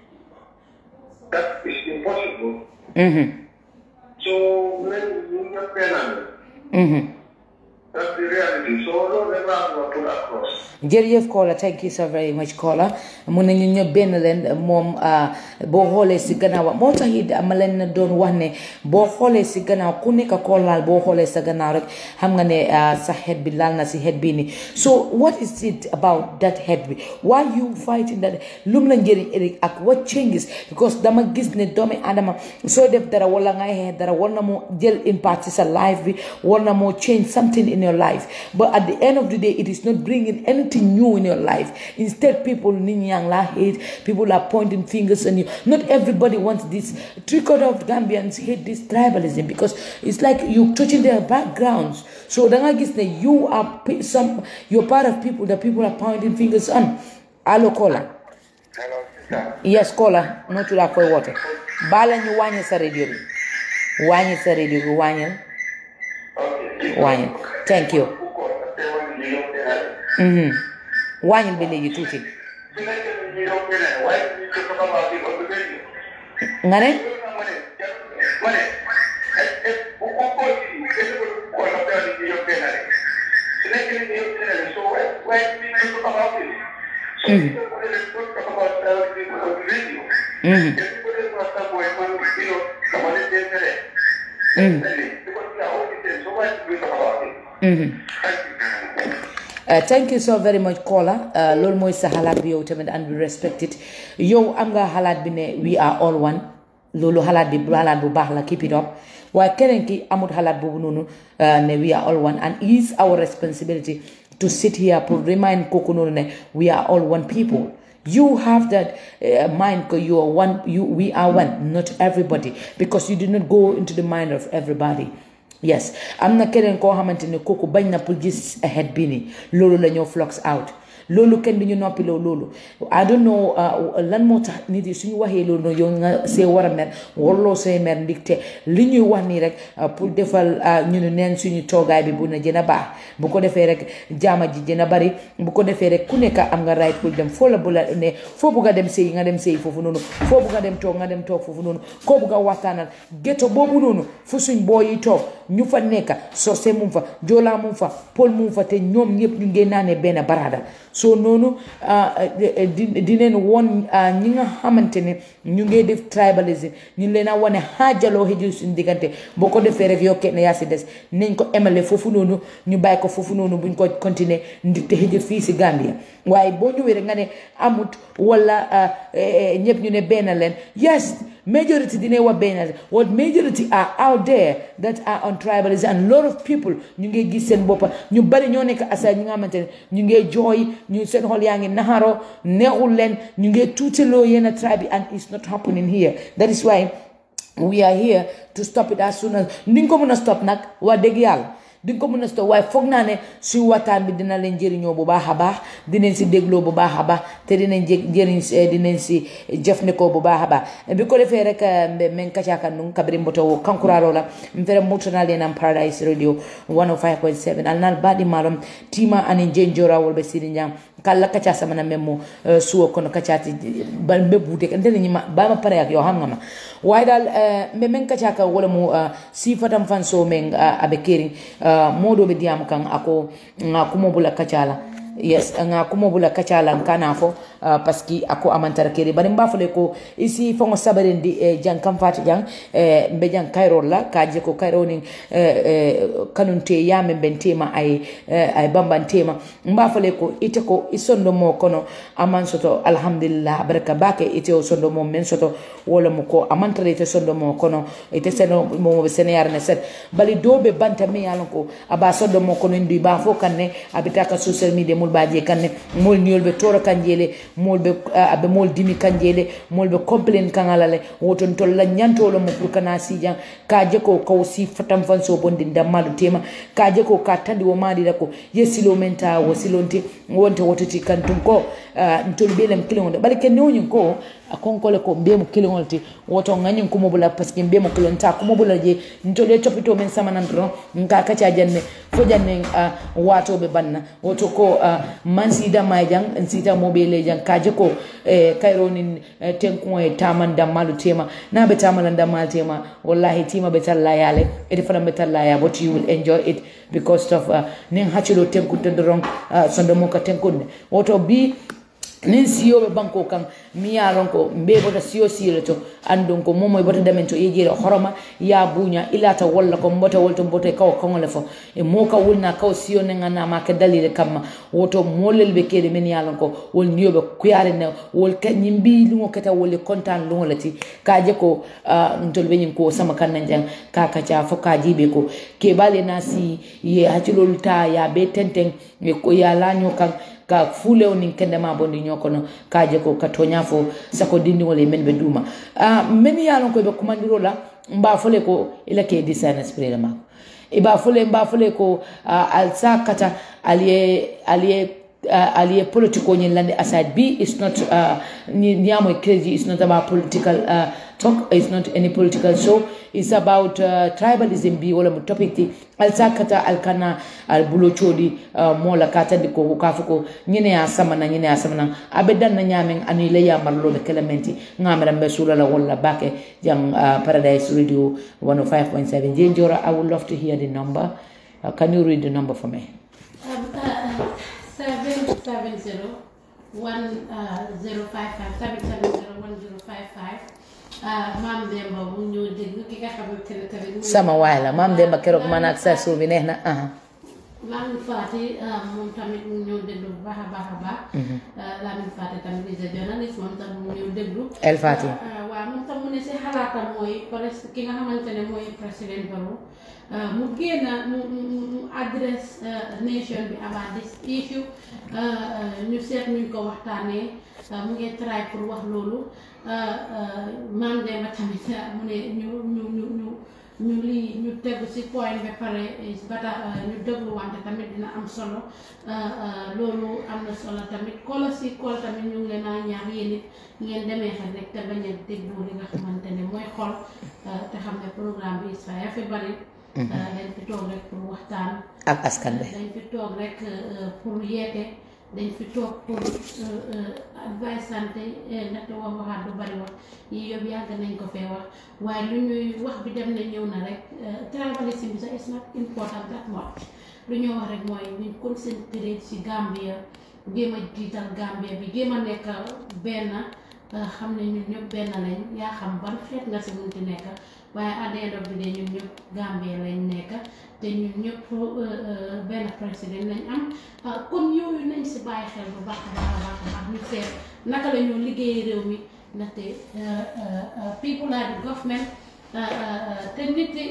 that is impossible mhm so men ñu ñëpp benn lañ. mhm That's the reality. So loolu rek laa bëgg a put across. jërëjëf Kola thank you so very much Kola mun nañu ñëpp benn leen moom boo xoolee si gannaaw moo tax it ma leen doon wax ne boo xoolee si gannaaw ku nekk koo laal boo xoolee sa gannaaw rek xam nga ne sa xeet bi laal na si xeet bii nii so what is it about that xeet bi why you fighting that lum la njëriñ ëllëg ak what changes because dama gis ne doomi adama soo def dara wala ngay xeex dara war na moo jël impact si sa life bi war na moo change something in your life but at the end of the day it is not bringing anything new in your life instead people nit ñaa ngi laa hate people are pointing fingers on you not everybody wants this three quarter of Gambians hate this tribalism because it's like you touching their backgrounds so da nga gis ne you are pe- some you're part of people that people are pointing fingers on allo Kola Hello, sister. yes Kola noo tuddaa koy woote baala ñu wàññi sa radio bi wàññi sa radio bi wàññil Okay. wàññil thank you Ku ko teewal ñu yokk benn. mhm wàññil bi léegi tuuti Su nekkee ñu yokk benn, waaye ñu ko ko xamaa di ko du benn. nga ne Loolu nag ma ne, ma ne, est- est- bu ko ko ci, est-ce que ko la teewal ñu yokk benn rek. Su nekkee ñu yokk benn rek, so waaye waaye ñu ko xamaa di. So ñu ko ko def ko ko xamaa teewal ñu ko du radio. mhm Te su ko def ko sa boy man you know, dama leen dee tere. mhm Because we are all the same, so why do we talk about it? mhm Thank you. Uh, thank you so very much Kola uh, loolu mooy sa xalaat bi yow tamit and we respect it yow am nga xalaat bi ne we are all one loolu xalaat bi xalaat bu baax la keep it up waaye keneen ki amut xalaat boobu noonu uh, ne we are all one and it is our responsibility to sit here pour remind kooku noonu ne we are all one people you have that uh, mind because you are one you we are one not everybody because you did not go into the mind of everybody yes am na keneen koo xamante ne kooku bañ na pour gis head bi ni loolu la ñoo flux out loolu kenn du ñu noppiloo loolu I don't know uh, lan moo tax nit yi suñu waxee loolu noonu yow nga see war a mer warloo see mer ndigte li ñuy wax nii rek uh, pour defal uh, ñu ne neen suñu toogaay bi bu na gën a baax bu ko defee rek jaama ji gën a bari bu ko defee rek ku nekk am nga right pour dem foo la bu la ne foo bugg a dem sëy nga dem sëy foofu noonu foo bugg a dem toog nga dem toog foofu noonu koo bugg a waxtaanal ghetto boobu noonu fu suñ boo yi toog ñu fa nekk sose mum fa joolaa mum fa pol mum fa te ñoom ñëpp ñu ngee naanee benn baraada so noonu di dineen woon ñi nga xamante ne ñu ngee def tribalism ñu leen a wane xaajaloo xëjul suñu diggante boo ko defee rek yow kenn yaa si des nañ ko emale foofu noonu ñu bàyyi ko foofu noonu buñ ko continuer ndi te xëjul fii si Gambia waaye boo ñëwee rek nga ne amut wala ñëpp ñu ne benn leen yes majority dinañ wax benn leen what majority are out there that are on tribalism and lot of people ñu ngi gis seen boppa ñu bari ñoo nekk aside ñi nga xamante ne ñu ngi jooy ñu seen xol yaa ngi naxaroo neexul leen ñu ngi tuutiloo yenn tribe yi and it's not happening here that is why we are here to stop it as soon as ni nga ko mën a stop nag waa dëgg yàlla di nga ko mën a stop waaye foog naa ne suy waxtaan bi dina leen jëriñoo bu baax a baax dinañ si dégloo bu baax a baax te dinañ jë jëriñ dinañ si jëfandikoo bu baax a baax bi ko defee rek mbe men kacaka nun kabiri mboto wo kankuraro la mfere mutanal yenam paradise radio 105.7 alnal baɗi malom tima anin jenjora wolɓe sidi jam kala kaca samana men mo suwo kono kacati mbe buute ndene ñima bama pare ak yo xam nga ma waaye daal mbe men kaca kan wala mo sifatam fan so men aɓe keri moɗoɓe diyam kan ako nga kumobula kacala yes nga kumobula kacala kana fo uh, parce que ako amantara keri bari mba fole ko isi fongo sabarendi eh, jang kam fati jang eh, mbe jang kayrol la kaje ko kayro ni eh, eh, kanunte yame ben tema ay eh, ay bamban tema mba fole ko ite ko isondo mo kono aman soto alhamdulillah baraka bake ite o sondo mo men soto wala mo ko amantara ite sondo mo kono ite seno mo be sene yarne set bali dobe banta mi yalon ko aba sondo mo kono ndi ba fo kanne abitaka social media mul baje kanne mol niol be toro kanjele molɓe aɓe mol dimi kanjele molɓe complain kangalale woton tolla ñantolo mo pour kana sijan kaje ko kaw si fatam fan so bondi dammaɗo tema kaje ko ka tandi wo maɗira ko ye silo men ta wo silonte wonte wototi kantum ko ntol ɓelem kiliŋode ɓaɗa ke newñin ko a konkole ko mbiyemo kiliŋol ti woto ŋañin kumobula par ce que mbiyemo kilon ta kumobula je ntole topito men samanan doron nka kaca janne fo janne watoɓe banna woto ko man sidama jang sita moɓele jang kaje ko kayronin tenkuŋo e taman dammalu tema na ɓe tamala dammal tema wallahi tima ɓe talla yale ete fana ɓe talla ya but you will enjoy it because of nin haccilo tenkunte doron sondomo ka tenkunde woto bi nin siyoɓe banko kan mi yalon ko mbe bota siyo siyole to andon ko momoy bota damen to yejire horoma ya buña ilata walla ko mbota wolto mbota kaw kawole fo e mo ka wulna kaw siyo ne ganama ke dalile kamma woto molel ɓe keɗe men yalon ko wol niyoɓe kuyare ne wol ñin mbi lugo keta woli contan lugolati kaje ko tol ɓeñin ko sama kanna jang ka kaca fo ka jiɓe ko keɓale na si ye haccilol ta ya ɓe tenten ya laño kan ka fulew nin kendema bondi ñokono kaje ko ka toña fo sako dindiŋol e men ɓe duuma uh, men yalon koye ɓe kumandiro la mba fole ko ila ke design esprit le mako e ba fole mba fole ko uh, al sa kata aliye aliye uh, aliye politique o ñin lande aside b is not uh, niyamoy crédit is not about political uh, talk it's not any political show it's about uh, tribalism bi wala mo topic ti al sakata al kana al bulo chodi uh, mola katandi ko ka fuko nyine ya sama na nyine ya sama na abedan na nyamen ani le ya marlo be kelementi ngamara be sula la wala bake jang uh, paradise radio 105.7 jenjora i would love to hear the number uh, can you read the number for me Um, uh, seven seven zero one uh, zero five five seven seven zero one zero five five. maam Demba mu ñëw déglu ki nga xamante ne tamit. sama waay la maam Demba keroog man ak sa suuf bi neex na ah. Lamine Fati moom tamit mu ñëw déglu bu baax a baax a baax. Lamine Fati tamit is a journalist moom tam mu ñëw déglu. El Fati. waaw moom tam mu ne si xalaatam mooy presque ki nga xamante ne mooy président Barrow mu génn mu mu address uh, nation bi about this issue uh, uh, ñu seet nuñ ko waxtaanee uh, mu ngi try pour wax loolu uh, uh, maam Demba tamit uh, mu ne ñu ñu ñu ñu ñu lii ñu tegu si point ba pare is bata ñu déglu wante tamit dina am solo uh, uh, loolu am na solo tamit koola si kool tamit ñu ngi leen a ñaax yéen it ngeen demee xel rek te bañ a déglu li nga xamante ne mooy xol uh, te xam ne programme bi is fa fi bari dañ fi toog rek pour waxtaan ak askan bi dañ fi toog rek uh, pour yeete dañ fi toog pour uh, uh, advice santé ndaxte wax waxaat du bari wax yi yëpp yàgg nañ ko fee wax waaye lu ñuy wax bi dem na ñëw na rek tribalism bi sax is not important that much lu ñuy wax rek mooy ñu concentré ci Gambia jéem a jiital Gambia bi jéem a nekk benn xam ne ñun ñëpp benn lañ yaa xam ban xeet nga si munti nekk waaye at the end of the day ñun ñëpp Gambia lañ nekk te ñun ñëpp benn président lañ am kon yooyu nañ si bàyyi xel bu baax a baax a baax a baax ñu seet naka la ñoo liggéey réew mi ndaxte people are the government te nit yi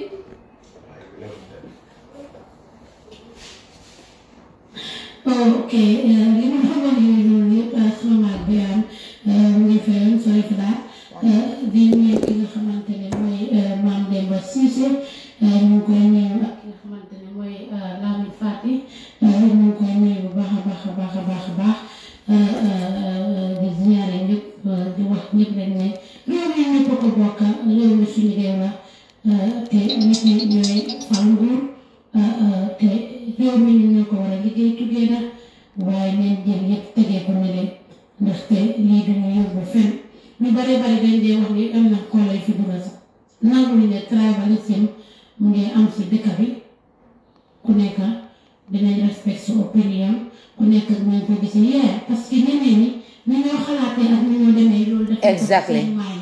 ok li ma xamoon yooyu noonu yëpp sama maag bi am mu ngi fayoon sorry for that di nuyu ki nga xamante ne mooy Mame Demba Cissé ñu ngi koy nuyu ak ki nga xamante ne mooy Lamine Fati ñu ngi koy nuyu bu baax a baax a baax a baax a baax di ziare ñëpp di wax ñëpp rek ne réew mi ñëpp a ko bokk réew mi suñu réew la te nit ñi ñooy fal nguur te réew mi ñu ñoo ko war a liggéey together waaye nañ jël yëpp tegee ko ne leen ndaxte lii duñu yóbbu fenn ñu bare bari dañ dee wax ni am na koolay fi dugga sax nangu ñu ne tribalism mu ngi am si dëkk bi ku nekk dinañ respect sa opinion ku nekk dinañ ko gis yee parce que ñeneen ñi ni ñoo xalaatee ak ni ñoo demee loolu dafa Exactly.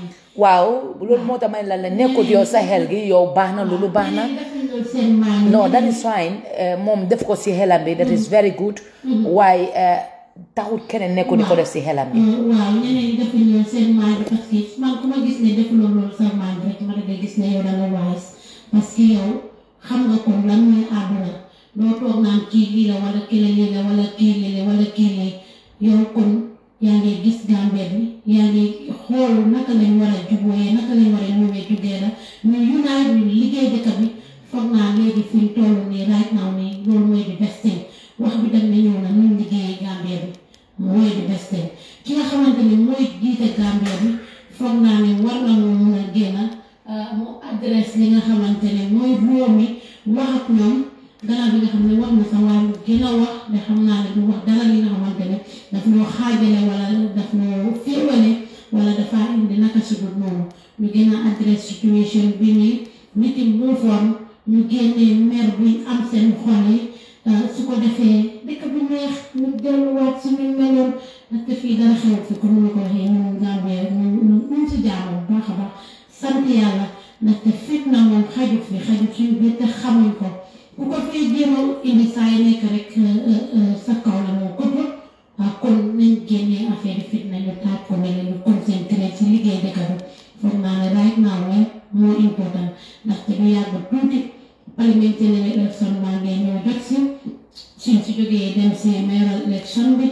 waaw loolu moo tax ma ne la la nekkut yow sa xel gi yow baax na loolu baax na seen mind no that is fine eh, moom def ko si xelam bi that is very good waaye eh, taxut keneen nekku di ko def si xelam bi waaw ñeneen ñi defuñu loolu seen mind parce que man ku ma gis ne defuloo loolu sa mind rek ma da gis ne yow da nga wise parce que yow xam nga comme lan mooy àdduna doo toog naan kii lii la wala kii la lii la wala kii lii la wala kii lii yow kon yaa ngi gis Gambia bi yaa ngi xool naka lañ war a jubóoyee naka lañ war a ñëwee jugee la ñu unite ñu liggéey dëkk bi foog naa léegi fi ñu toll nii right now nii loolu mooy di best thing wax bi dem na ñëw na ñu liggéeyee Gambia bi mooy di best thing ki nga xamante ni mooy jiite Gambia bi foog naa ne war na moo mun a génn mu adresse li nga xamante ne mooy réew mi wax ak ñoom gannaaw bi nga xam ne wax na sa wàllu gën a wax ne xam naa ne du wax dara li nga xamante ne daf ñoo xaajale wala daf ñoo féewale wala dafa indi naka si dul noonu ñu gën a adresse situation bi nii nit yi muufoon ñu génnee mer buy am seen xol yi su ko defee dëkk bi neex ñu delluwaat si ñu meloon ndaxte fii dara xew fi comme ni ko waxee ñun Gambie ñu ñu ñu si jaamu bu baax a baax sant yàlla ndaxte fitna moom xajut fi xajut suñu biir te xamuñ ko ku ko fee jéem a indi saa yi nekk rek sa kaw la moo këpp waaw kon nañ génnee affaire fitna ñu taaj ko mel ñu concentré ci liggéey dëkk bi foog naa ne right now mooy moo important ndaxte du yàgg tuuti parliamentary election maa ngi ñëw jot si suñ si jógee dem si mayoral election bi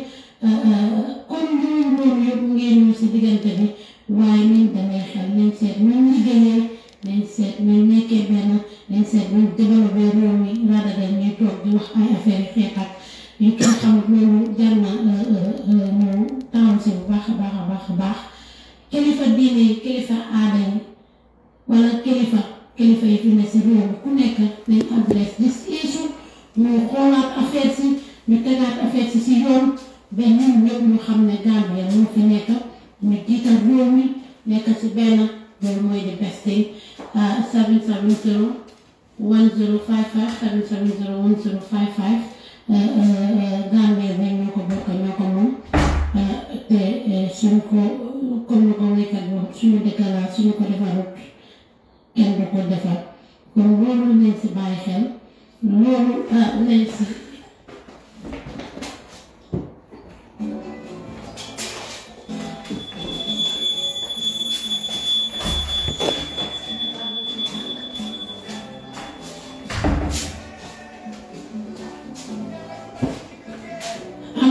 kon yooyu loolu yëpp mu ngi ñëw si diggante bi waaye nañ demee xel nañ seet ñun liggéeyee nañ seet ñun nekkee benn nañ seet ñun développé réew mi rather than ñuy toog di wax ay affaire yi xeex ak yu kenn xamut loolu jar na ñu taxaw si bu baax a baax a baax a baax kilifa diine yi kilifa aada yi wala kilifa kilifa yi fi ne si réew mi ku nekk nañ adresse this issue ñu xoolaat affaire si ñu tegaat affaire si si yoon ba ñun ñëpp ñu xam ne Gambia moo fi nekk ñu jiital réew mi nekk si benn loolu mooy di best thing 770 1055 770 1055 Gambia bi ñoo ko bokk ñoo ko moom te suñ ko comme ni ko wéykat bi wax suñu dëkk la suñu ko defarut kenn du ko defar kon loolu nañ si bàyyi xel loolu nañ si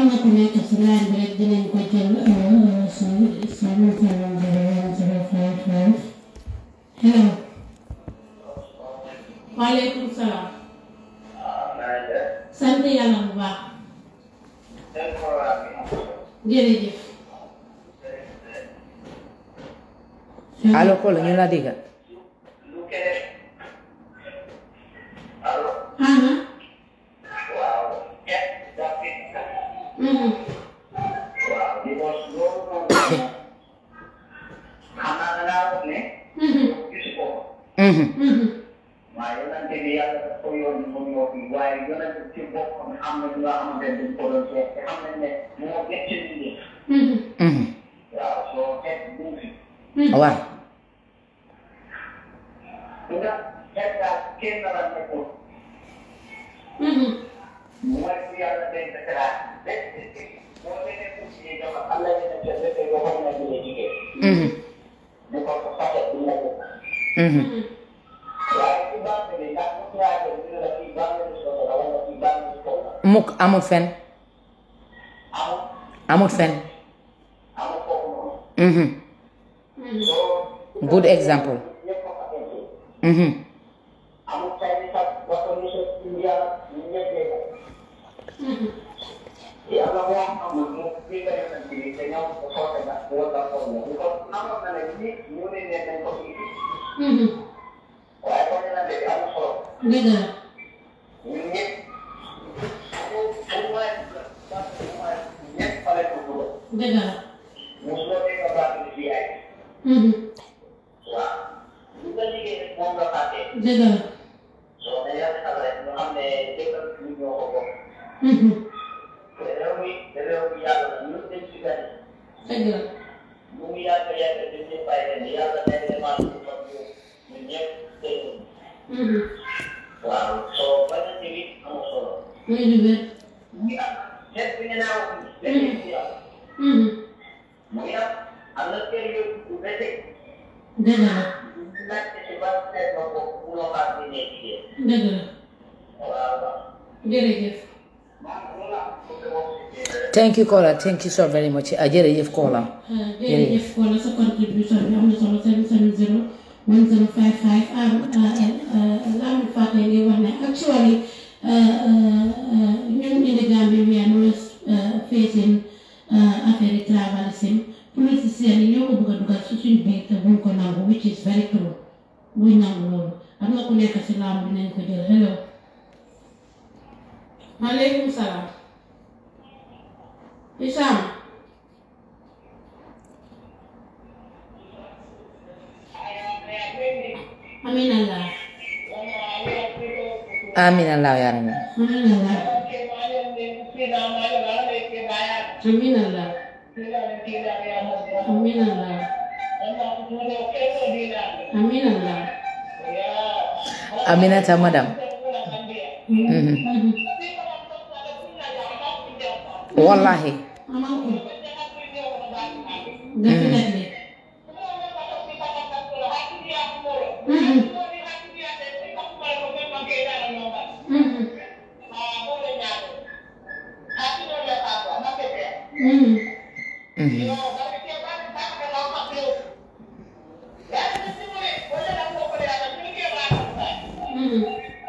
na ku nekk si line bi rek dinañ ko jël seven seven zero one zero five five hello waaleykum salaam sant yàlla bu baax jërëjëf allo Kolo ñu la dégg aha mhm mhm Mhm. mhm waaye yonante bi yàlla daf ko yónni mu ñëw fii waaye yonante ci boppam am na ñu nga xamante ne dañ ko doon seet te xam nañ ne moo gën ci nit ñi mhm Mhm. waaw soo xeet bu fi waaw lu nga xeet daal kenn la nekkul mhm mooy ku yàlla denc teraat boo demee pour ci jamono am na yeneen cër dafay yoo xam ne dina jigéen Mhm. bu ko ko fàtte du nekk Mhm. waaye ci bànq bi ndax mu traité dina la fii bànq bi soto la wala fii bànq bi soto la mukk amut fen amul amut fen amul foofu noonu Mhm. good example ñëpp ko fa denc Mhm. amul tay ni sax wax ko monsieur Indiana ñu ñettee ko yàlla moo amul mu bii nga yonent bi te ñoom ko foote na wala foofu na ko amoon na ne ñi ñu ne ne nañ ko fii mhm waaye ko ne na de am solo dëgg la ñun ñëpp ñu ñu may ñëpp fale ko dugal dëgg la mosuloo dégg nga baat bi fii ay mhm waaw lu nga liggéey rek moom nga fàtte dëgg la soo ne yàlla xam rek ñu xam ne dëkk bi ñoo ko bokk mhm te réew mi te réew mi yàlla la ñun dañ ci gane dëgg la mu ngi yàgg yàgg dañ ñëpp bàyyi leen yàlla day demaa ñu fa ñu ñun ñëpp dégg mhm waaw soo bañ a ñëwi amul solo muy lu wér mu ngi am seet bi ngeen naaw léegi ci yàlla mhm mu ngi am am na kër yu du bete dëgg la laajte ci ban seet na ko munoo xaar bi nekk jigéen dëgg la waaw waaw jërëjëf maa ngi loolu laa bëgg a wax ci thank you Kola thank you so very much ah jërëjëf Kola jërëjëf Kola sa contribution bi am na solo seven seven zero one zero five five am am fàtte ngi wax ne actually ñun in the Gambia we are always facing affaire yi tribalism politiciens yi ñoo ko bëgg a dugal ci suñu biir te buñ ko nangu which is very true buñ nangu loolu am na ku nekk si laam bi nañ ko jël hello maaleykum salaam Isam Amin Allah. amin allah ya rabbi Amin Allah. Amin Allah. Amin Allah. Amin Allah. aminata madam Mhm. wallahi Amanku. Definitely. Mhm. Mhm. Mhm. Mhm. Mhm.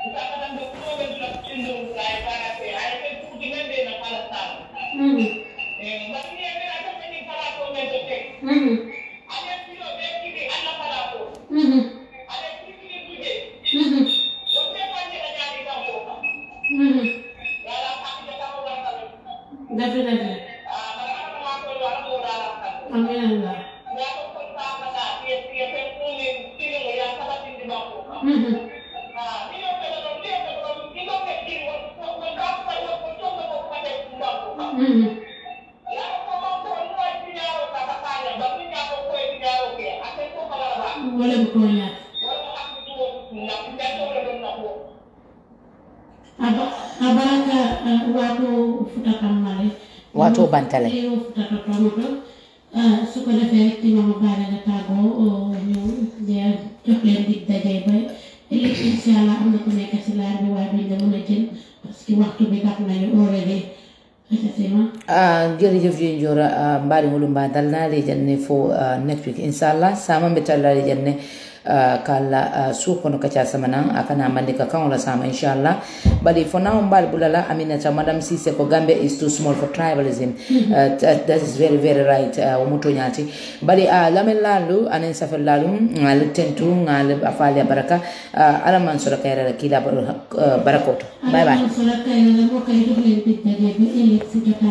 Mhm. Mhm. Mhm. Mhm. Mhm. Definitely. Amin Allah. Mhm. Mhm. Wala bu ko ñaar. Aba abaraka uh, watu futakamale. Watu bantale. Iyo futatotomoto. Uh, su ko defee rek ci mama baale nga tàggoo ñu jeex jox leen dig daje ba ëllëg incha allah am na ku nekk si laaj bi waaye duñ la mën a jël parce que waxtu bi dab nañu already Effectivement. Uh, jërëjëf ji njora uh, mbaɗi ngolu mba dalnade janne fo uh, next week inchallah sama mbe tallade janne uh, kala uh, suuh kono kaca samana akana mandi ka kaŋola sama inchallah bari fo nawo mbaɗi bulala aminata madame sise ko gambe is too small for tribalism uh, that, that is very very right uh, womo toñati bari uh, lamen lalu anen safel lalu ngal tentu ngal afali a baraka uh, alaman soɗa kayrala kila uh, barakoto bye bye Alaman sura kay na mo kay dox leen dig daje ba ëllëg si jotaay